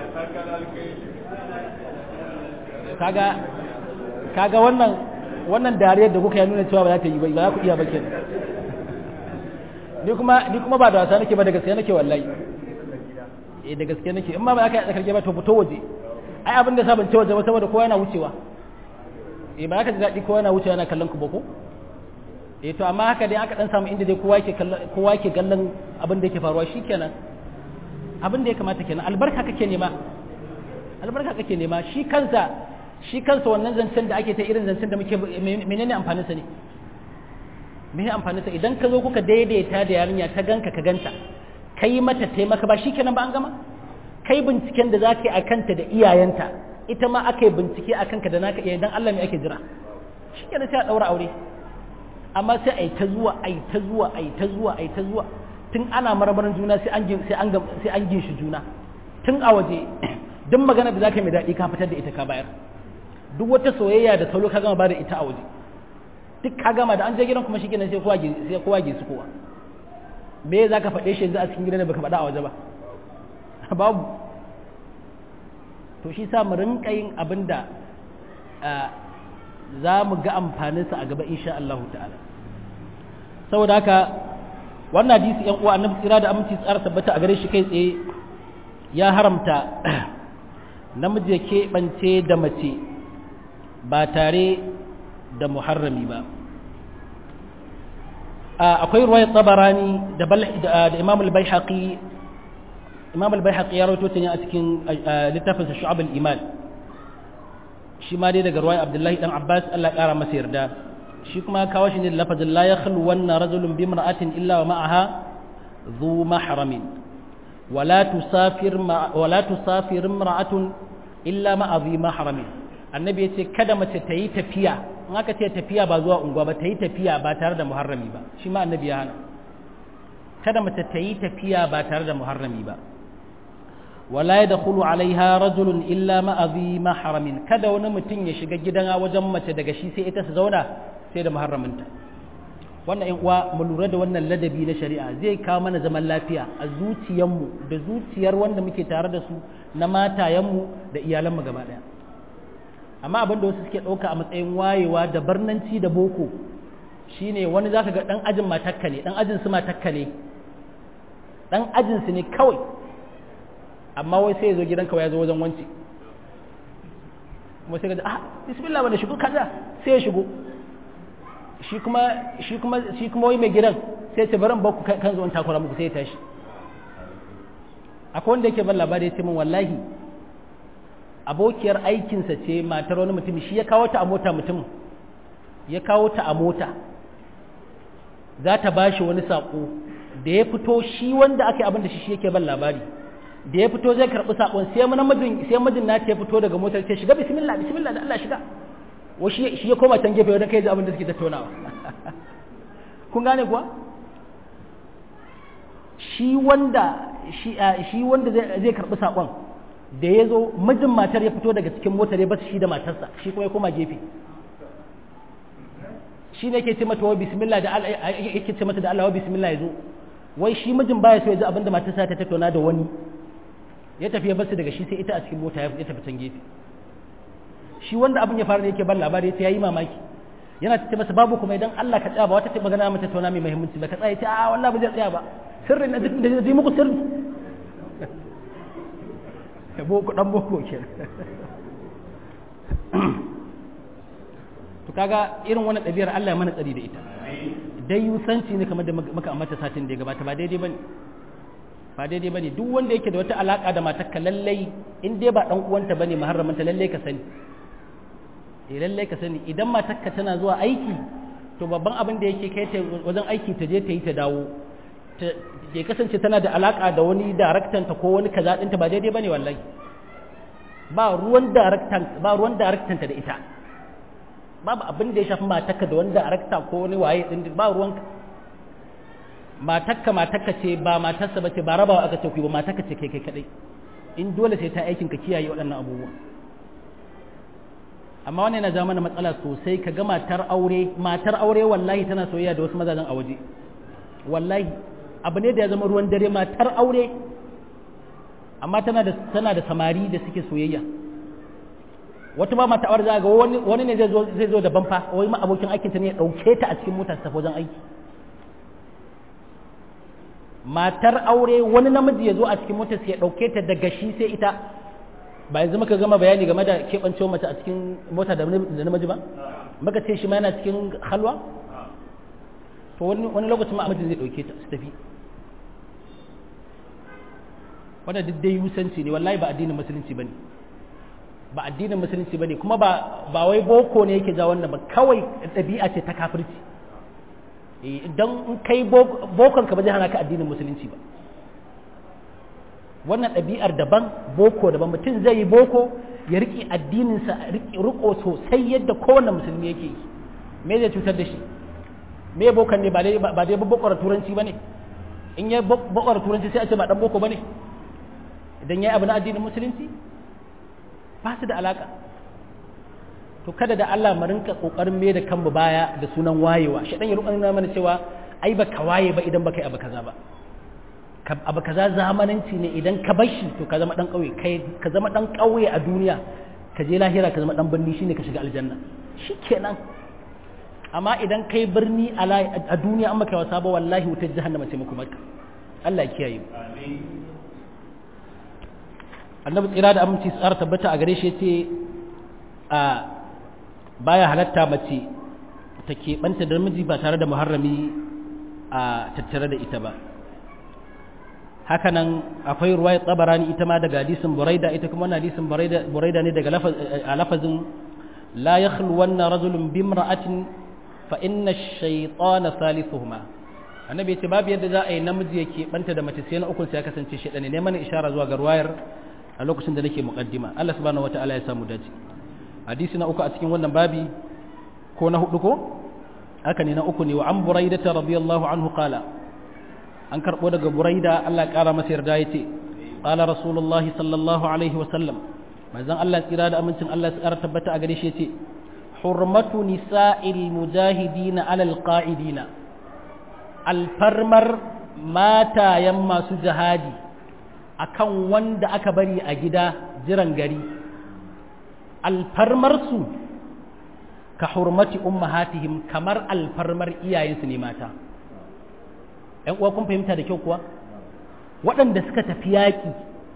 Speaker 1: kaga kaga wannan wannan dariyar da kuka ya nuna cewa ba za ta yi ba za ku iya ba kenan ni kuma ni kuma ba da wasa nake ba da gaske nake wallahi eh da gaske nake in ma ba aka yi tsakar gida to fito waje ai abin da sabon cewa waje saboda kowa yana wucewa eh ba ka ji daɗi kowa yana wucewa yana kallon ku ba ko eh to amma haka dai aka dan samu inda dai kowa yake kowa yake kallon abin da yake faruwa shikenan abin da ya kamata kenan albarka kake nema albarka kake nema shi kansa shi kansa wannan zancen da ake ta irin zancen da muke menene amfanin sa ne me amfanin sa idan ka zo kuka daidaita da yarinya ta ganka ka ganta kai mata taimaka ba shikenan ba an gama kai binciken da zaka yi a kanta da iyayenta ita ma aka yi bincike a kanka da naka iyayen dan Allah me ake jira shikenan sai a daura aure amma sai a yi ta zuwa a yi ta zuwa a yi ta zuwa a yi ta zuwa tun ana marmarin juna sai an sai an sai an ginshi juna tun a waje duk magana da zaka yi mai daɗi ka fitar da ita ka bayar duk wata soyayya da salo ka gama ba da ita a waje duk ka gama da an je gidan kuma shi kenan sai kowa sai kowa su kowa me za ka faɗe shi yanzu a cikin gidan da baka faɗa a waje ba babu to shi sa mu rinka yin abin da za mu ga amfaninsa a gaba insha Allah ta'ala saboda haka wannan hadisi yan uwa annabi tsira da aminci tsara tabbata a gare shi kai tsaye ya haramta namiji ya keɓance da mace ba tare da muharrami ba akwai ruwayar tsabarani da imam al-baihaqi imam al-baihaqi ya rawaito ta ne a cikin littafinsa shu'ab al-iman shi ma dai daga ruwayar abdullahi dan abbas Allah kara masa yarda shi kuma kawo shi ne da lafazin la yakhlu wanna rajulun bi imra'atin illa wa ma'aha dhu mahramin wala tusafir wala tusafir imra'atun illa ma'a dhi mahramin annabi ya ce kada mace ta yi tafiya in aka ce tafiya ba zuwa unguwa ba ta yi tafiya ba tare da muharrami ba shi ma annabi ya hana kada mace ta yi tafiya ba tare da muharrami ba wala ya dakhulu alaiha rajulun illa ma'azi mahramin kada wani mutum ya shiga gidan wajen mace daga shi sai ita su zauna sai da muharraminta wannan in uwa mu lura da wannan ladabi na shari'a zai kawo mana zaman lafiya a zuciyarmu da zuciyar wanda muke tare da su na matayenmu da iyalanmu gaba daya amma abin da wasu suke ɗauka a matsayin wayewa da barnanci da boko shine wani za ka ga ɗan ajin matakka ne ɗan ajin su matakka ne ɗan ajin su ne kawai amma wai sai ya zo gidanka ya zo wajen wanci kuma sai ka ji ah bismillah wanda shigo kaza sai ya shigo shi kuma shi kuma shi kuma wai mai gidan sai ce barin bakku kan zo in takura muku sai ya tashi akwai wanda yake ban labari ya ce min wallahi abokiyar aikinsa ce matar wani mutum shi ya kawo ta a mota mutum ya kawo ta a mota za ta ba shi wani saƙo da ya fito shi wanda aka yi abin da shi shi yake ban labari da ya fito zai karɓi saƙon sai namijin sai mijin na ya fito daga motar ce shiga bismillah bismillah da Allah shiga wa shi shi ya koma can gefe wajen kai ji abin da suke tattaunawa kun gane kuwa shi wanda shi shi wanda zai karɓi saƙon da ya zo mijin matar ya fito daga cikin motar ya basu shi da matarsa shi kuma ya koma gefe shi ne yake ce mata wa bismillah da Allah yake ce mata da Allah wa bismillah yazo wai shi mijin baya so ya ji abinda matarsa ta tattauna da wani ya tafi ya basu daga shi sai ita a cikin mota ya tafi can gefe shi wanda abin ya fara ne yake ban labari ya yi mamaki yana ce masa babu kuma idan Allah ka tsaya ba wata ce magana mata tattauna mai muhimmanci ba ka tsaya ce a wallahi ba zai tsaya ba sirri na da zai muku sirri boko dan boko kenan to kaga irin wannan ɗabi'ar Allah ya mana tsari da ita dai yusanci ne kamar da muka ambata satin da ya gabata ba daidai bane ba daidai bane duk wanda yake da wata alaka da matarka lallai in dai ba dan uwanta bane muharramanta lallai ka sani eh lallai ka sani idan matarka tana zuwa aiki to babban abin da yake kai ta wajen aiki ta je ta yi ta dawo ya kasance tana da alaka da wani daraktan ta ko wani kaza ɗinta ba daidai bane wallahi ba ruwan daraktan ba ruwan daraktan ta da ita babu abin da ya shafi matakka da wanda arakta ko wani waye din ba ruwanka matakka matakka ce ba matarsa ba ce ba rabawa aka ce ku ba matakka ce kai kai kadai in dole sai ta aikin ka kiyaye waɗannan abubuwa amma wannan yana ja mana matsala sosai ka ga matar aure matar aure wallahi tana soyayya da wasu mazajen a waje wallahi abu ne da ya zama ruwan dare matar aure amma tana da tana da samari da suke soyayya wata ba mata aure za ga wani wani ne zai zo zai zo da banfa wai ma abokin aikinta ne ya dauke ta a cikin mota ta wajen aiki matar aure wani namiji ya zo a cikin motar sai ya dauke ta daga shi sai ita ba yanzu muka gama bayani game da keɓancewa mace a cikin mota da namiji ba muka ce shi ma yana cikin halwa to wani wani lokacin ma namiji zai dauke ta su tafi wanda duk dai yusanci ne wallahi ba addinin musulunci bane ba addinin musulunci bane kuma ba ba wai boko ne yake ja wannan ba kawai ɗabi'a ce ta kafirci idan in kai bokon ka ba zai hana ka addinin musulunci ba wannan ɗabi'ar daban boko daban mutum zai yi boko ya riƙe addininsa riƙo sosai yadda kowane musulmi yake yi me zai cutar da shi me bokan ne ba dai ba dai bokor turanci bane in ya bokor turanci sai a ce ba dan boko bane idan yayi abu na addinin musulunci ba su da alaka to kada da Allah mu rinka kokarin me da kanmu baya da sunan wayewa shi dan ya rukan mana cewa ai ba ka waye ba idan baka yi abu kaza ba abu kaza zamananci ne idan ka bar shi to ka zama dan kauye kai ka zama dan kauye a duniya ka je lahira ka zama dan birni shine ka shiga aljanna shikenan amma idan kai birni a duniya an maka wasa ba wallahi wutar jahannama ce muku maka Allah ya kiyaye amin annabi tsira da aminci tsara tabbata a gare shi yace a baya halatta mace ta keɓanta da miji ba tare da muharrami a tattare da ita ba hakanan akwai ruwaya tsabarani ita ma daga hadisin buraida ita kuma wannan hadisin buraida ne daga lafazin la yakhluwanna rajulun bimra'atin fa inna ash-shaytana thalithuhuma annabi yace babu yadda za a yi namiji ya keɓanta da mace sai na ukun sai ya kasance shedane ne mana ishara zuwa ga ruwayar a lokacin da nake muqaddima Allah subhanahu wataala ya samu dace hadisi na uku a cikin wannan babi ko na hudu ko haka ne na uku ne wa an buraida radiyallahu anhu qala an karbo daga buraida Allah ya kara masa yarda yace qala rasulullahi sallallahu alaihi wa sallam manzon Allah tsira da amincin Allah ya tsara tabbata a gare shi yace hurmatu nisa'il mujahidina alal qa'idina alfarmar matayen masu jihadi akan wanda aka bari a gida jiran gari alfarmarsu ka hurmati ummahatihim kamar alfarmar iyayensu ne mata ‘yan uwa kun fahimta da kyau kuwa waɗanda suka tafi yaƙi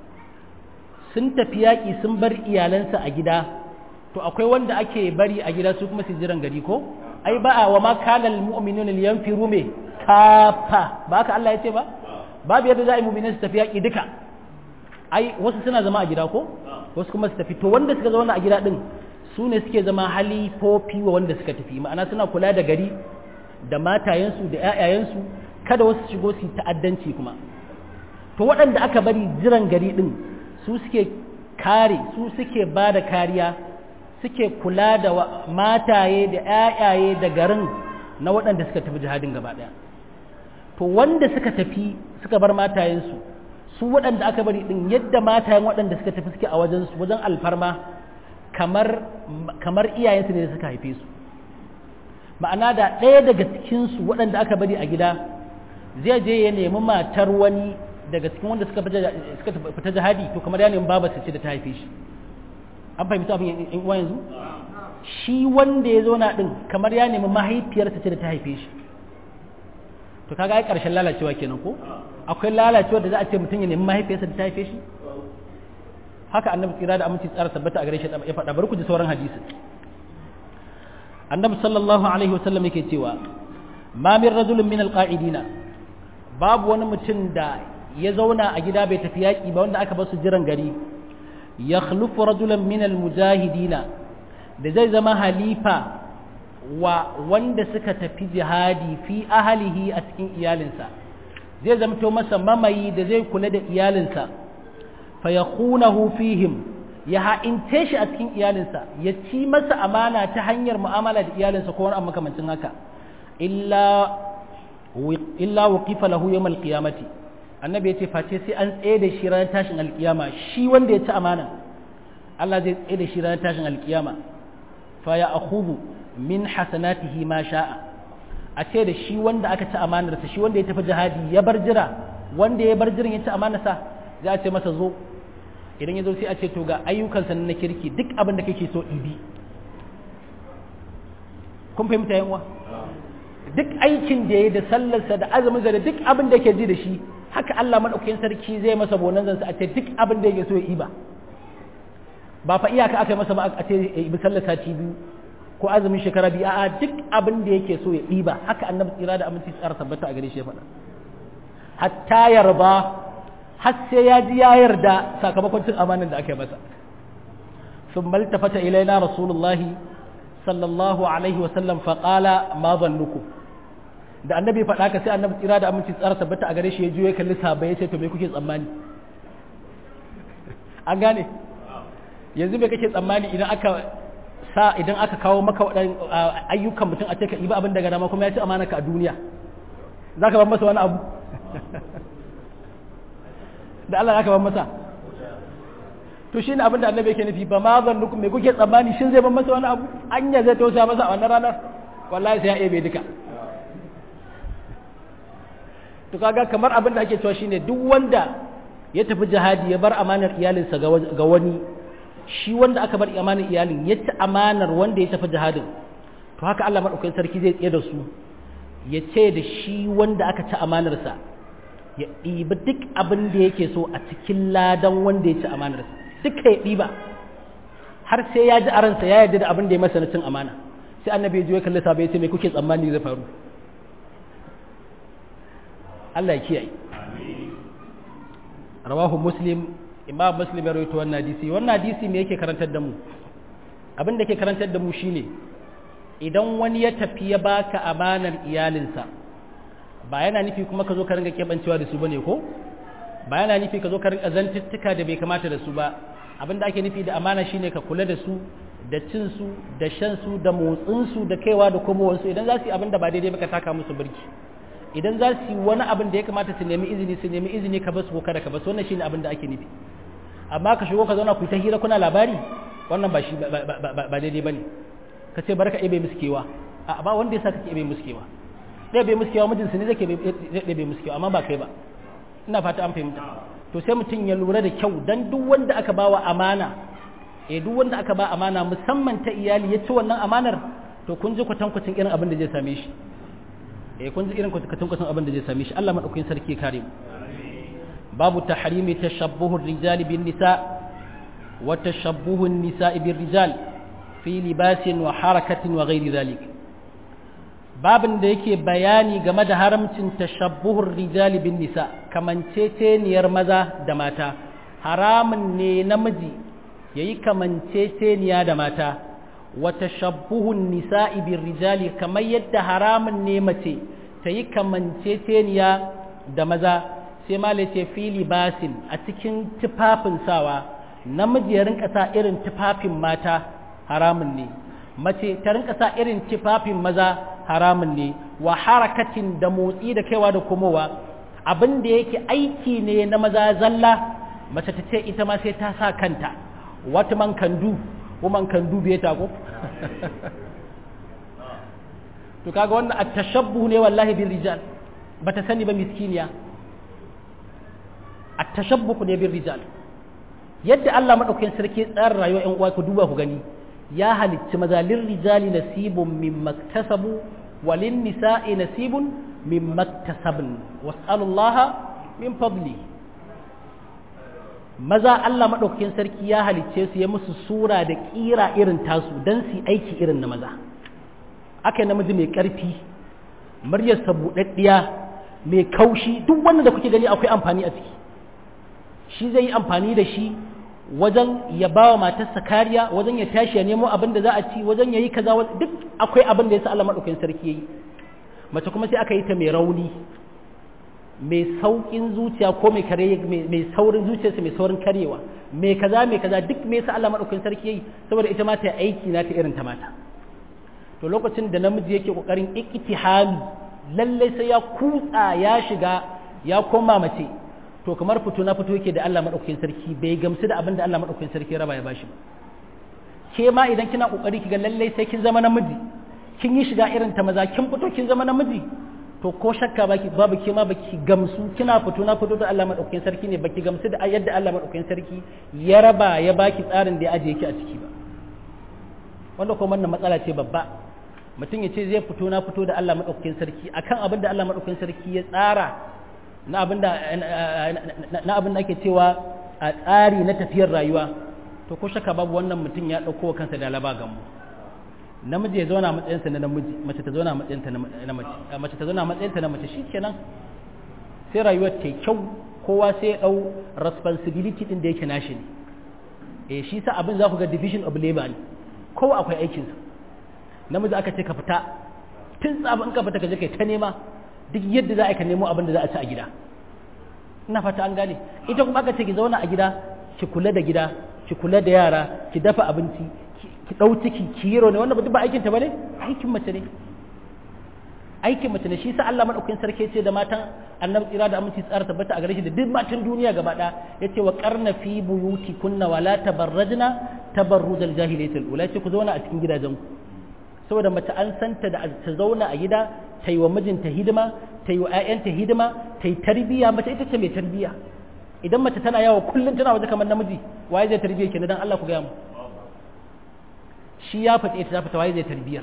Speaker 1: sun tafi yaƙi sun bar iyalansa a gida to akwai wanda ake bari a gida su kuma su jiran gari ko ai ba a wa ma kana almu'minuna liyanfiru me kafa ba haka Allah ya ce ba babu yadda za a yi mu'minin su tafi yaƙi duka ai wasu suna zama a gida ko wasu kuma su tafi to wanda suka zauna a gida din su ne suke zama halifofi wa wanda suka tafi ma'ana suna kula da gari da matayensu da ƴaƴayensu kada wasu shigo su ta'addanci kuma to waɗanda aka bari jiran gari din su suke kare su suke ba da kariya suke kula da mataye da ƴaƴaye da garin na waɗanda suka tafi jihadin gaba ɗaya to wanda suka tafi suka bar matayensu su waɗanda aka bari ɗin yadda matayen waɗanda suka tafi suke a wajen wajen alfarma kamar kamar iyayensu ne da suka haife su ma'ana da ɗaya daga cikinsu waɗanda aka bari a gida zai je ya nemi matar wani daga cikin wanda suka fita jihadi to kamar ya nemi babarsa ce da ta haife shi an fahimta abin in uwa yanzu shi wanda ya zauna din kamar ya nemi mahaifiyarsa ce da ta haife shi to kaga ai karshen lalacewa kenan ko akwai lalacewa da za a ce mutum ya nemi mahaifiyarsa da ta haife shi haka annabi tsira da aminci tsara tabbata a gare shi ya faɗa bari ku ji sauran hadisi annabi sallallahu alaihi wasallam yake cewa ma min rajulin min alqa'idina babu wani mutum da ya zauna a gida bai tafi yaƙi ba wanda aka basu jiran gari ya khlufu rajulan min almujahidina da zai zama halifa wa wanda suka tafi jihadi fi ahalihi a cikin iyalinsa zai zamto masa mamayi da zai kula da iyalinsa fa yakhunahu fihim ya ha'ince shi a cikin iyalinsa ya ci masa amana ta hanyar mu'amala da iyalinsa ko wani makamancin haka illa illa waqifa lahu yawm alqiyamati annabi yace face sai an tsaye da shi ranar tashin alkiyama shi wanda ya ci amana Allah zai tsaye da shi ranar tashin alkiyama fa ya akhudhu min hasanatihi ma sha'a a ce da shi wanda aka ci amanar sa shi wanda ya tafi jihadi ya bar jira wanda ya bar jiran ya ci amanar sa za a ce masa zo idan ya zo sai a ce to ga ayyukansa na kirki duk abin da kake so ibi kun fahimta yan uwa duk aikin da ya da sallarsa da azumin da duk abin da yake ji da shi haka Allah madaukakin sarki zai masa bonanzan sa a ce duk abin da yake so ya yi ba ba fa iyaka aka yi masa ba a ce bi sallar sati biyu ko azumin shekara biyu a'a duk abin da yake so ya yi ba haka annabi tsira da aminci tsara tabbata a gare shi ya faɗa hatta yarba har sai ya ji ya yarda sakamakon cin amanin da aka yi masa ثم التفت إلينا رسول الله صلى الله عليه وسلم فقال ما ظنكم da annabi faɗa ka sai annabi tsira da aminci tsara tabbata a gare shi ya juye kalli sahabbai ya ce to me kuke tsammani an gane yanzu me kake tsammani idan aka sa idan aka kawo maka wadan ayyukan mutum a ce ka iba abin daga dama kuma ya ci amana ka a duniya zaka bar masa wani abu da Allah zaka bar masa to shine abin da annabi yake nufi ba ma zannukum me kuke tsammani shin zai bar masa wani abu anya zai tausaya masa a wannan ranar wallahi sai ya ebe duka to kaga kamar abin da ake cewa shine duk wanda ya tafi jihadi ya bar amanar iyalinsa ga wani shi wanda aka bar amanar iyalin ya ci amanar wanda ya tafi jihadin to haka Allah madaukakin sarki zai tsaye da su ya ce da shi wanda aka ci amanarsa ya ɗiba duk abin da yake so a cikin ladan wanda ya ci amanarsa duka ya ɗiba har sai ya ji a ransa ya yarda da abin da ya masa na cin amana sai annabi ya ji ya kalli sabai ya ce me kuke tsammani zai faru Allah ya kiyaye rawahu muslim imam muslim ya rawaito wannan hadisi wannan hadisi me yake karantar da mu abin da ke karantar da mu shine idan wani ya tafi ya baka amanar iyalinsa ba yana nufi kuma ka zo ka ringa kebancewa da su bane ko ba yana nufi ka zo ka ringa zantuttuka da bai kamata da su ba abin da ake nufi da amana shine ka kula da su da cin su da shan su da motsin su da kaiwa da komowansu idan za su yi abin da ba daidai ba ka taka musu birki idan za su yi wani abin da ya kamata su nemi izini su nemi izini ka basu ko kada ka basu wannan shine abin da ake nufi amma ka shigo ka zauna ku ta hira kuna labari wannan ba shi ba daidai bane ka ce barka ibe musu kewa a ba wanda ya sa kake ibe musu kewa dai bai musu kewa mijinsu ne zai bai musu kewa amma ba kai ba ina fata an fahimta to sai mutum ya lura da kyau dan duk wanda aka bawa amana eh duk wanda aka ba amana musamman ta iyali ya ci wannan amanar to kun ji kwatankwacin irin abin da zai same shi eh kun ji irin kwatankwacin abin da zai same shi Allah madaukakin sarki ya kare mu babu tahrimi tashabbuhu rijali bin nisa wa tashabbuhu an-nisa'i bir rijal fi libasin wa harakatin wa ghairi dhalik babin da yake bayani game da haramcin tashabbuhur rijali bin nisa kamanceceniyar maza da mata haramun ne namiji yayi kamanceceniya da mata wa tashabbuhun nisa'i bir rijali kamar yadda haramun ne mace ta yi kamanceceniya da maza sai ma ce fi libasin a cikin tufafin sawa namiji ya rinka sa irin tufafin mata haramun ne mace ta rinka sa irin tufafin maza haramun ne wa harakatin da motsi da kaiwa da komowa abin da yake aiki ne na maza zalla mace ta ce ita ma sai ta sa kanta wata man kandu ko man kandu bai ta ko to kaga wannan at-tashabbuh ne wallahi bil rijal bata sani ba miskiniya at-tashabbuh ne bil rijal yadda Allah madaukakin sarki tsara rayuwar ƴan uwa ku duba ku gani ya halicci maza lil rijali nasibun mimma iktasabu walin nisa'i nasibun mimma iktasabn was'alullaha min fadli maza Allah madaukakin sarki ya halicce su ya musu sura da kira irin tasu dan su aiki irin na maza aka namiji mai ƙarfi muryarsa buɗaɗɗiya mai kaushi duk wanda da kuke gani akwai amfani a ciki shi zai yi amfani da shi wajen ya ba wa matarsa kariya wajen ya tashi ya nemo abin da za a ci wajen ya yi kaza duk akwai abin da ya sa Allah maɗaukakin sarki ya yi mace kuma sai aka yi ta mai rauni mai sauƙin zuciya ko mai kare mai saurin zuciyarsa mai saurin karewa mai kaza mai kaza duk me yasa Allah maɗaukakin sarki ya yi saboda ita ma ta aiki na ta irin ta mata to lokacin da namiji yake kokarin iktihami lallai sai ya kutsa ya shiga ya koma mace to kamar fito na fito yake da Allah madaukakin sarki bai gamsu da abin da Allah madaukakin sarki ya raba ya bashi ba ke ma idan kina kokari kiga lallai sai kin zama namiji kin yi shiga irin ta maza kin fito kin zama namiji to ko shakka baki babu ke ma baki gamsu kina fito na fito da Allah madaukakin sarki ne baki gamsu da yadda Allah madaukakin sarki ya raba ya baki tsarin da ya ajiye ki a ciki ba wanda kuma wannan matsala ce babba mutum ya ce zai fito na fito da Allah maɗaukakin sarki akan abin da Allah maɗaukakin sarki ya tsara na abin da na abin da ake cewa a tsari na tafiyar rayuwa to ko shaka babu wannan mutum ya ɗauko kansa da laba gamu namiji ya zauna matsayinsa na namiji mace ta zauna matsayinta na mace mace ta zauna matsayinta na mace shikenan sai rayuwar ta kyau kowa sai ya ɗau responsibility din da yake nashi ne eh shi sa abin za ku ga division of labor ne kowa akwai aikinsa namiji aka ce ka fita tun tsabin ka fita ka je kai ta nema duk yadda za a ka nemo abin da za a ci a gida ina fata an gane ita kuma aka ce ki zauna a gida ki kula da gida ki kula da yara ki dafa abinci ki dau ciki ki yi ne wannan duk ba aikin ta bane aikin mace ne aikin mace ne shi sa Allah madaukakin sarki ce da matan annabi tsira da aminci tsara tabbata a gare shi da duk matan duniya gaba ɗaya yace wa qarna fi buyuti kunna wala tabarrajna tabarrujal jahiliyatil ula ce ku zauna a cikin gidajenku saboda mace an santa da ta zauna a gida ta yi wa mijinta hidima ta yi wa 'ya'yanta hidima ta yi tarbiyya mace ita ce mai tarbiyya idan mace tana yawo kullum tana waje kamar namiji waye zai tarbiyya kenan dan Allah ku gaya mu shi ya fita ita ta fita waye zai tarbiyyar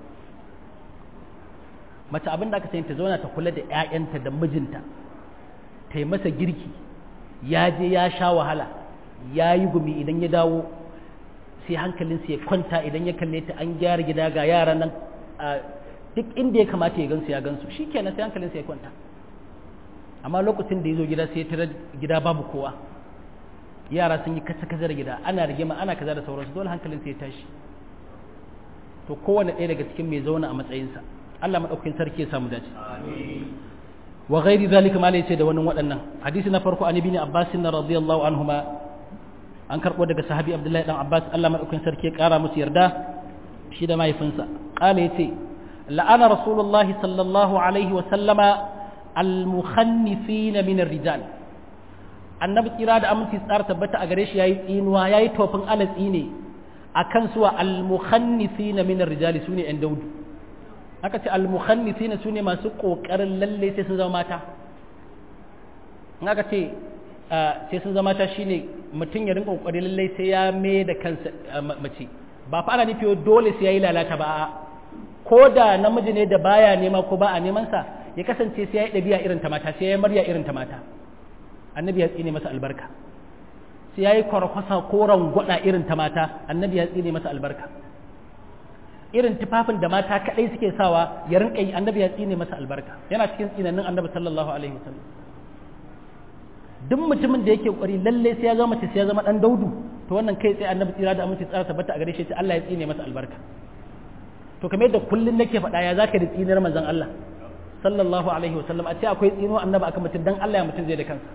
Speaker 1: mace abin da aka sani ta zauna ta kula da 'ya'yanta da mijinta ta yi masa girki ya je ya sha wahala ya yi gumi idan ya dawo sai hankalinsa ya kwanta idan ya kalle ta an gyara gida ga yaran nan duk inda ya kamata ya gansu ya gansu shi kenan sai hankalinsa ya kwanta amma lokacin da ya zo gida sai ya tara gida babu kowa yara sun yi kasa kasa da gida ana rigima ana kaza da sauransu dole hankalinsa ya tashi to kowane ɗaya daga cikin mai zauna a matsayinsa Allah maɗaukakin sarki ya samu dace wa ghairi zalika malai ce da wani waɗannan hadisi na farko an ibn abbas radiyallahu anhuma an karɓo daga sahabi abdullahi dan abbas allah maɗaukin sarki ya ƙara musu yarda shi da mahaifinsa ƙala ya ce la'ana rasulullahi sallallahu alaihi wa sallama almukhannifina min rijal annabi tsira da aminci tsara tabbata a gare shi yayi tsinuwa yayi tofin alatsi ne akan suwa almukhannifina min rijal sune yan daudu aka ce almukhannifina sune masu kokarin lalle sai sun zama mata in aka ce sai sun zama ta shine mutum ya rinka kokari lallai sai ya mai da kansa mace ba fa ana nufi dole sai yayi lalata ba ko da namiji ne da baya nema ko ba a neman sa ya kasance sai yayi dabi'a irin ta mata sai yayi marya irin ta mata annabi ya tsine masa albarka sai yayi kwarkwasa ko rangwada irin ta mata annabi ya tsine masa albarka irin tufafin da mata kadai suke sawa ya rinka yi annabi ya tsine masa albarka yana cikin tsinannin annabi sallallahu alaihi wasallam duk mutumin da yake kwari lalle sai ya zama mace sai ya zama dan daudu to wannan kai tsaye annabi tsira da aminci tsara tabbata a gare shi Allah ya tsine masa albarka to kamar yadda kullun nake faɗa ya zaka da tsinar manzon Allah sallallahu alaihi wa sallam a ce akwai tsino annabi akan mutum dan Allah ya mutum zai da kansa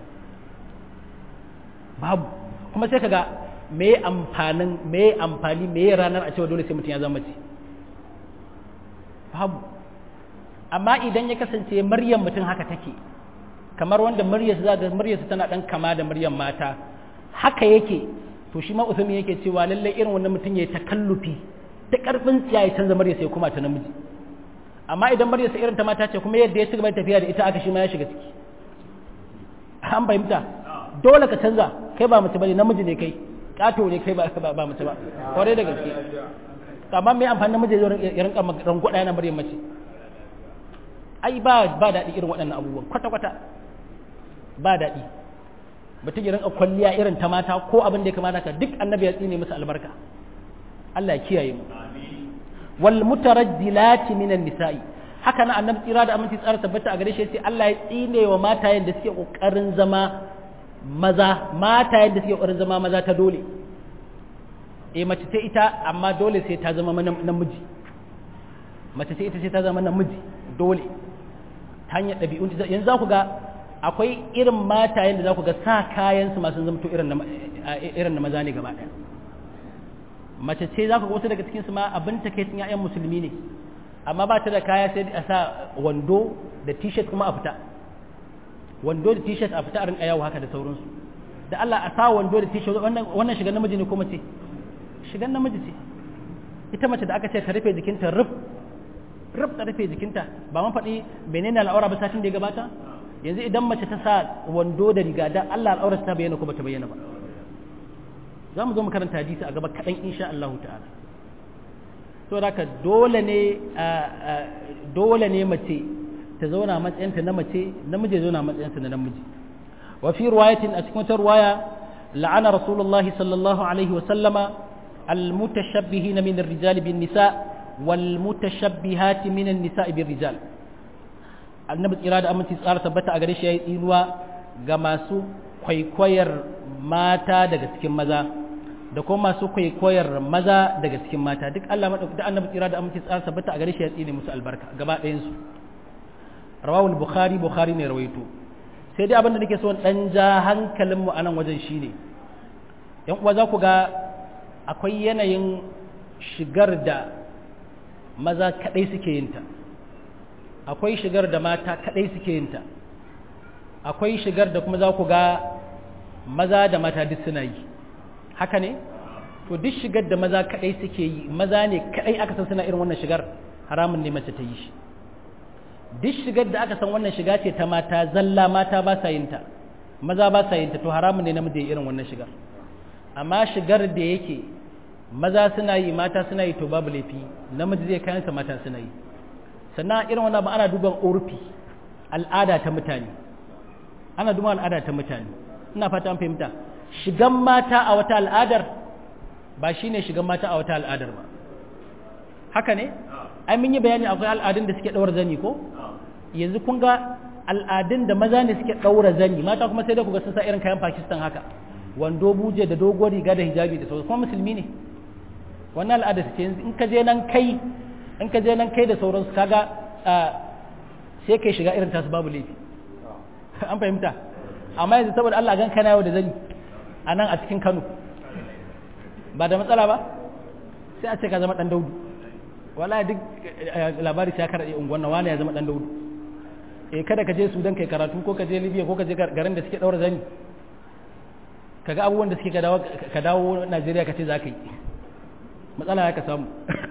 Speaker 1: babu kuma sai kaga me amfanin me amfani me ranar a cewa dole sai mutum ya zama mace babu amma idan ya kasance maryam mutum haka take kamar wanda muryarsa za ga muryarsa tana dan kama da muryar mata haka yake to shi ma usumi yake cewa lalle irin wannan mutum ya takallufi ta karfin tsiya ya canza muryarsa ya kuma ta namiji amma idan muryarsa irin ta mata ce kuma yadda ya ci gaba da tafiya da ita aka shi ma ya shiga ciki an fahimta dole ka canza kai ba mace bane namiji ne kai kato ne kai ba ba mace ba kwarai da gaske amma me amfani namiji ya rinka rangwada yana muryar mace ai ba ba daɗi irin waɗannan abubuwan kwata kwata ba daɗi mutum ya rinka kwalliya irin ta mata ko abin da ya kamata ka duk annabi ya tsine musu albarka Allah ya kiyaye mu wal mutaraddilati minan nisa'i haka na annabi tsira da aminci tsara tabbata a gare shi sai Allah ya tsine wa matayen da suke kokarin zama maza matayen da suke kokarin zama maza ta dole eh mace ce ita amma dole sai ta zama namiji mace ce ita sai ta zama namiji dole ta hanyar ɗabi'un yanzu za ku ga akwai irin matayen da za ku ga sa kayan su masu zamto irin na maza ne gaba ɗaya mace ce za ku ga wasu daga cikin su ma abin ta kai ya'yan musulmi ne amma ba ta da kaya sai a sa wando da t-shirt kuma a fita wando da t-shirt a fita a rinka yawo haka da sauransu da Allah a sa wando da t-shirt wannan shigan namiji ne ko mace shigan namiji ce ita mace da aka ce ta rufe jikinta ruf ruf ta rufe jikinta ba man faɗi menene al'aura ba satin da ya gabata yanzu idan mace ta sa wando da riga da Allah al'aura ta bayyana ko bata bayyana ba za mu zo mu karanta hadisi a gaba kaɗan insha Allah ta'ala to da dole ne dole ne mace ta zauna matsayinta na mace namiji zauna matsayinsa na namiji wa fi riwayatin a cikin wata riwaya la'ana rasulullahi sallallahu alaihi wa sallama المتشبهين من الرجال بالنساء والمتشبهات من النساء بالرجال annabi tsira da aminci tsara tabbata a gare shi yayi tsinuwa ga masu kwaikwayar mata daga cikin maza da kuma masu kwaikwayar maza daga cikin mata duk Allah madauki da annabi tsira da aminci tsara tabbata a gare shi ya tsine musu albarka gaba ɗayan su rawahul bukhari bukhari ne rawaito sai dai abin da nake so dan ja hankalin mu anan wajen shine yan uwa za ku ga akwai yanayin shigar da maza kadai suke yin ta akwai shigar da mata kadai suke yin ta akwai shigar da kuma za ku ga maza da mata duk suna yi haka ne to duk shigar da maza kadai suke yi maza ne kadai aka san suna irin wannan shigar haramun ne mace ta yi shi duk shigar da aka san wannan shiga ce ta mata zalla mata ba sa yin ta maza ba sa yin ta to haramun ne namiji irin wannan shigar amma shigar da yake maza suna yi mata suna yi to babu laifi namiji zai kayansa mata suna yi sannan irin wannan ba ana duban urfi al'ada ta mutane ana duban al'ada ta mutane ina fata an fahimta shigan mata a wata al'adar ba shine shigan mata a wata al'adar ba haka ne ai mun yi bayani akwai al'adun da suke daura zani ko yanzu kun ga al'adun da maza ne suke daura zani mata kuma sai da ku ga sun sa irin kayan Pakistan haka wando buje da doguwar riga da hijabi da sauransu kuma musulmi ne wannan al'ada ce in ka je nan kai in ka je nan kai da sauransu kaga sai kai shiga irin tasu babu laifi an fahimta amma yanzu saboda Allah gan kana yau da zani a nan a cikin Kano ba da matsala ba sai a ce ka zama dan daudu wala duk labari sai ka rade unguwan nan wani ya zama dan daudu eh kada ka je Sudan kai karatu ko ka je Libya ko ka je garin da suke daura zani kaga abubuwan da suke ka dawo ka dawo Najeriya ka ce za ka yi matsala ya ka samu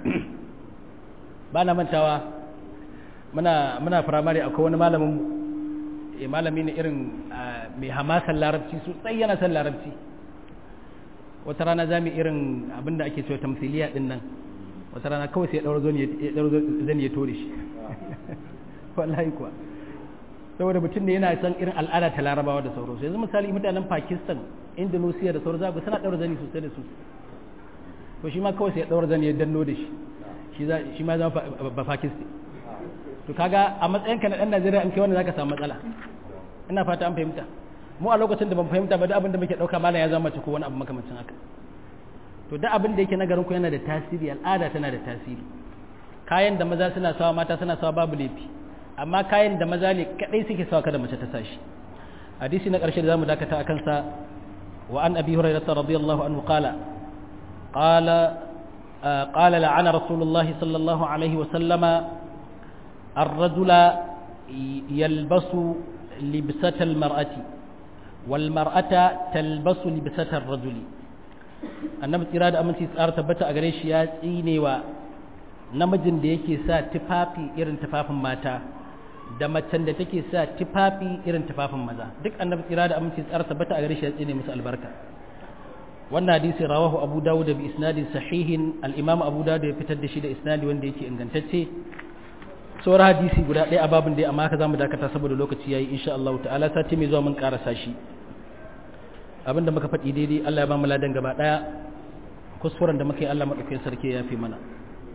Speaker 1: ba na mantawa muna muna firamare akwai wani malamin e malami ne irin mai hamasan larabci sosai yana son larabci wata rana za mu irin abinda ake cewa tamsiliya din nan wata rana kawai sai ya ɗaura zani ya tore shi wallahi kuwa saboda mutum ne yana son irin al'ada ta larabawa da sauransu yanzu misali mutanen pakistan indonesia da sauransu zagu suna ɗaura zani sosai da sosai to shi ma kawai sai ya ɗaura zani ya danno da shi shi ma zama ba pakistan to kaga a matsayinka na ɗan najeriya in kai wanda zaka samu matsala ina fata an fahimta mu a lokacin da ban fahimta ba duk abin da muke ɗauka malam ya zama mace ko wani abu makamancin haka to duk abin da yake na garin ku yana da tasiri al'ada tana da tasiri kayan da maza suna sawa mata suna sawa babu laifi amma kayan da maza ne kadai suke sawa kada mace ta sashi hadisi na ƙarshe da zamu dakata akan sa wa an abi hurairah radiyallahu anhu qala qala qala la'ana rasulullahi sallallahu alaihi wa sallama الرجل يلبس لبسة المرأة والمرأة تلبس لبسة الرجل annabi tsira da aminci tsara tabbata a gare shi ya tsine wa namijin da yake sa tufafi irin tufafin mata da macen da take sa tufafi irin tufafin maza duk annabi tsira da aminci tsara tabbata a gare shi ya tsine musu albarka wannan hadisi rawahu abu dawud bi isnadin sahihin al-imam abu dawud ya fitar da shi da isnadi wanda yake ingantacce sauran hadisi guda ɗaya a babin dai amma haka zamu dakata saboda lokaci yayi insha Allah ta'ala sati mai zuwa mun karasa shi abinda muka faɗi daidai Allah ya ba mu ladan gaba ɗaya kuskuren da muka yi Allah madaukakin sarki ya fi mana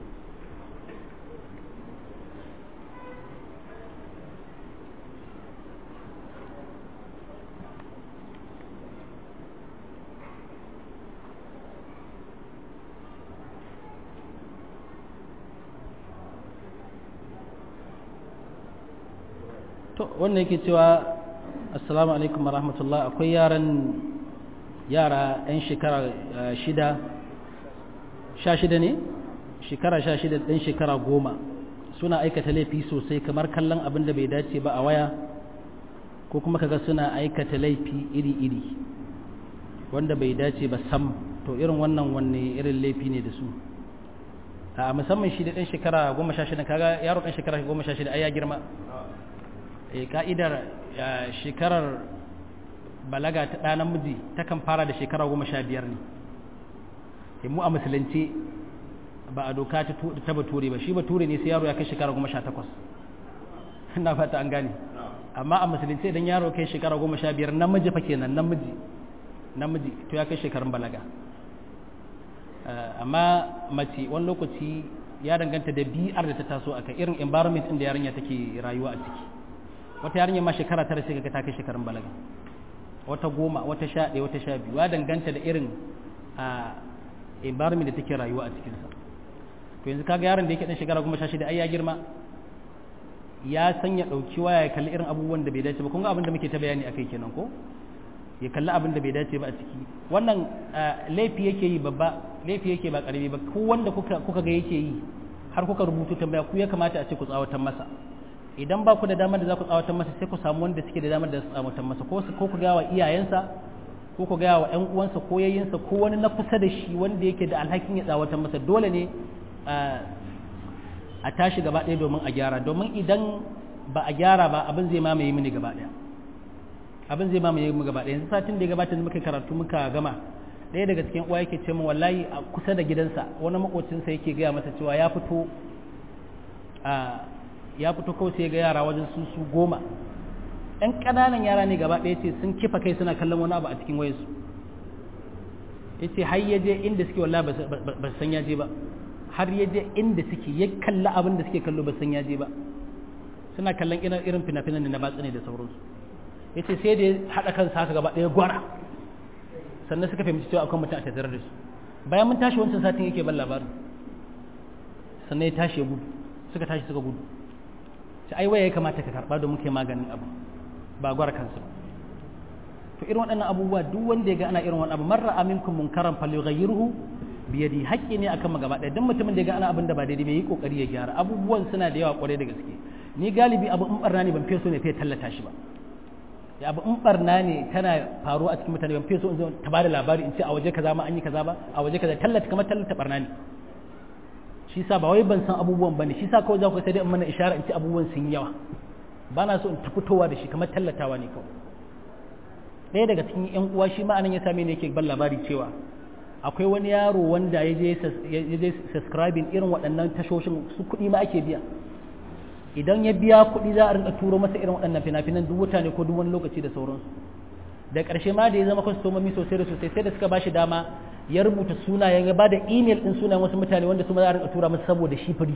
Speaker 1: to wannan yake cewa assalamu alaikum wa rahmatullah akwai yaran yara 'yan shekara shida sha shida ne shekara sha shida ɗan shekara goma suna aikata laifi sosai kamar kallon abin da bai dace ba a waya ko kuma kaga suna aikata laifi iri-iri wanda bai dace ba sam to irin wannan wanne irin laifi ne da su a musamman shi da ɗan shekara goma sha shida kaga yaro ɗan shekara goma sha shida ai ya girma e ka'idar shekarar balaga ta ɗa namiji takan fara da shekara goma sha biyar ne mu a musulunci ba a doka ta bature ba shi bature ne sai yaro ya kai shekara goma sha takwas na fata an gane amma a musulunci idan yaro kai shekara goma sha biyar namiji fa kenan namiji namiji to ya kai shekarun balaga amma mace wani lokaci ya danganta da biyar da ta taso a irin environment inda yarinya take rayuwa a ciki wata yarinya ma shekara tara sai kaga ta kai shekarun balaga wata goma wata sha ɗaya wata sha biyu ya danganta da irin a environment da take rayuwa a cikinsa to yanzu kaga yaron da yake dan shekara goma sha shida ai ya girma ya san ya ɗauki waya ya kalli irin abubuwan da bai dace ba kun ga abin da muke ta bayani akai kenan ko ya kalli abin da bai dace ba a ciki wannan laifi yake yi babba laifi yake ba karami ba ku wanda kuka kuka ga yake yi har kuka rubutu tambaya ku ya kamata a ce ku tsawatan masa idan ba ku da damar da za ku tsawatan masa sai ku samu wanda suke da damar da su tsawatan masa ko ko ku ga wa iyayensa ko ku ga wa ƴan uwansa ko yayyinsa ko wani na kusa da shi wanda yake da alhakin ya tsawatan masa dole ne a tashi gaba ɗaya domin a gyara domin idan ba a gyara ba abin zai mamaye mini gaba ɗaya abin zai mamaye mu gaba ɗaya yanzu satin da ya gabata da muka karatu muka gama ɗaya daga cikin uwa yake ce min wallahi a kusa da gidansa wani makocinsa yake gaya masa cewa ya fito a ya fito kawai sai ga yara wajen su su goma ɗan ƙananan yara ne gaba ɗaya ce sun kifa kai suna kallon wani abu a cikin wayarsu ya ce har ya je inda suke wallahi ba san ya je ba har ya je inda suke ya kalla abin da suke kallo ba san ya je ba suna kallon irin fina-finan da na batsa ne da sauransu ya ce sai da ya haɗa kansa haka gaba ɗaya gwara sannan suka fahimci cewa akwai mutum a tattare da su bayan mun tashi wancan satin yake ban labarin sannan ya tashi ya gudu suka tashi suka gudu sai ai waya ya kamata ka karɓa domin kai maganin abu ba gwara kansu to irin waɗannan abubuwa duk wanda ya ga ana irin wannan abu marra aminkum munkaran falyughayyirhu biyadi haƙƙi ne akan magaba ɗaya duk mutumin da ya ga ana abin da ba daidai bai yi kokari ya gyara abubuwan suna da yawa kwarai da gaske ni galibi abu in barna ne ban fiye so ne fiye tallata shi ba ya abu in barna ne tana faruwa a cikin mutane ban fiye so in zo ta bada labari in ce a waje kaza ma an yi kaza ba a waje kaza tallata kamar tallata barna ne shi sa ba wai ban san abubuwan bane shi sa kawai za ku sai dai in mana ishara in ce abubuwan sun yawa ba na so in ta fitowa da shi kamar tallatawa ne kawai ɗaya daga cikin yan uwa shi ma anan ya same ne yake ban labari cewa akwai wani yaro wanda ya je subscribing irin waɗannan tashoshin su kuɗi ma ake biya idan ya biya kuɗi za a rinka turo masa irin waɗannan fina-finan duk wata ne ko duk wani lokaci da sauransu da ƙarshe ma da ya zama kwastomomi sosai da sosai sai da suka ba shi dama ya rubuta sunayen ya ba da email ɗin sunayen wasu mutane wanda su ma za a rinka tura masa saboda shi firi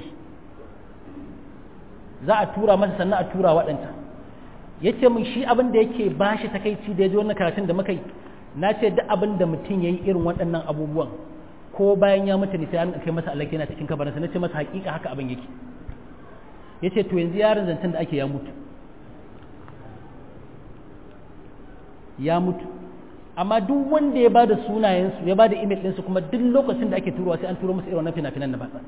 Speaker 1: za a tura masa sannan a tura waɗanta ya ce min shi abin da yake ba shi takaici da ya ji wannan karatun da muka yi na ce duk abin da mutum ya yi irin waɗannan abubuwan ko bayan ya mutu ne sai an kai masa alaki yana cikin kabarinsa na ce masa hakika haka abin yake ya ce to yanzu yaron zancen da ake ya mutu ya mutu amma duk wanda ya bada sunayensu ya bada email ɗinsu kuma duk lokacin da ake turowa sai an turo musu irin wannan fina-finan na batsa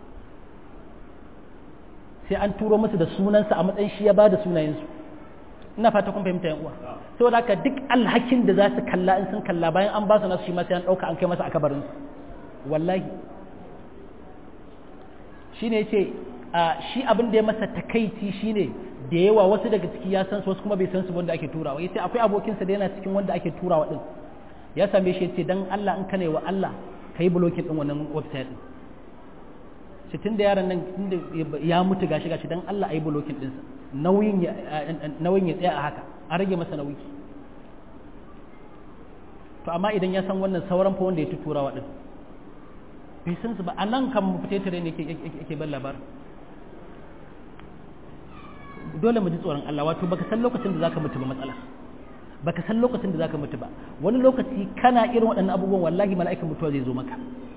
Speaker 1: sai an turo musu da sunansa a matsayin shi ya bada sunayensu ina fata kun fahimta yan uwa saboda haka duk alhakin da za su kalla in sun kalla bayan an ba su nasu shi ma sai an ɗauka an kai masa a kabarinsu wallahi shine yace shi abin da ya masa takaici shine da yawa wasu daga ciki ya san su wasu kuma bai san su wanda ake turawa yace akwai abokinsa da yana cikin wanda ake turawa din ya same shi yace dan Allah in kane wa Allah kai blocking din wannan website din shi tunda yaron nan tunda ya mutu gashi gashi dan Allah ayi blocking din sa nauyin ya nauyin ya tsaya a haka a rage masa nauyi to amma idan ya san wannan sauran fa wanda ya turawa din bai san su ba a nan kan mu fite tare ne yake ban labarin dole mu ji tsoron Allah wato baka san lokacin da zaka mutu ba matsala baka san lokacin da zaka mutu ba wani lokaci kana irin waɗannan abubuwan wallahi mala'ikan mutuwa zai zo maka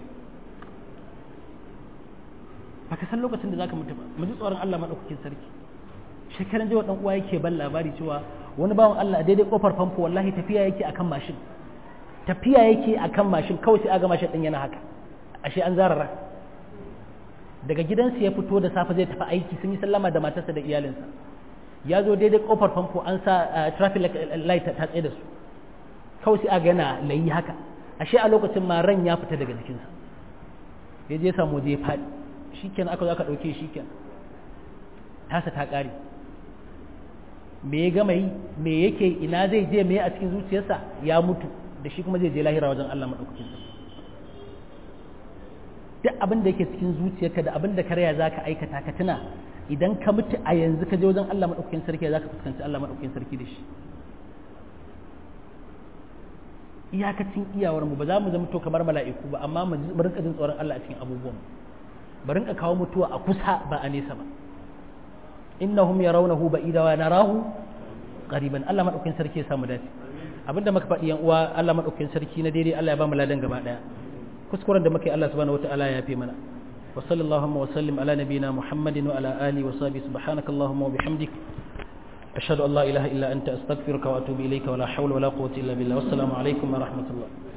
Speaker 1: baka san lokacin da zaka mutu ba mu ji tsoron Allah madaukakin sarki shekaran jiya dan uwa yake ban labari cewa wani bawan Allah a daidai kofar famfo wallahi tafiya yake akan mashin tafiya yake akan mashin kawai sai aga mashin din yana haka ashe an zarara daga gidansa ya fito da safe zai tafi aiki sun yi sallama da matarsa da iyalinsa ya zo daidai kofar famfo an sa traffic light ta tsaye da su kawai sai aga yana layi haka ashe a lokacin ma ran ya fita daga jikinsa ya je samu waje ya faɗi shikenan aka zo aka ɗauke shikenan tasa ta ƙare me ya gama yi me yake ina zai je me a cikin zuciyarsa ya mutu da shi kuma zai je lahira wajen Allah maɗaukakin sarki duk abin da yake cikin zuciyarka da abin da karya za ka aikata ka tuna idan ka mutu a yanzu ka je wajen Allah maɗaukakin sarki za ka fuskanci Allah maɗaukakin sarki da shi iyakacin iyawar mu ba za mu zama to kamar mala'iku ba amma mu rinka jin tsoron Allah a cikin abubuwan mu rinka kawo mutuwa a kusa ba a nesa ba innahum yarawnahu ba'ida wa narahu qariban Allah maɗaukakin sarki ya samu dace abinda muka faɗi yan uwa Allah maɗaukakin sarki na daidai Allah ya ba mu ladan gaba daya kuskuren da muke Allah subhanahu wataala ya fi mana wa sallallahu wa sallim ala nabiyina muhammadin wa ala alihi wa sahbihi subhanakallahumma wa bihamdik ashhadu an la ilaha illa anta astaghfiruka wa atubu ilayka wa la hawla wa la quwwata illa billah wassalamu alaikum wa rahmatullah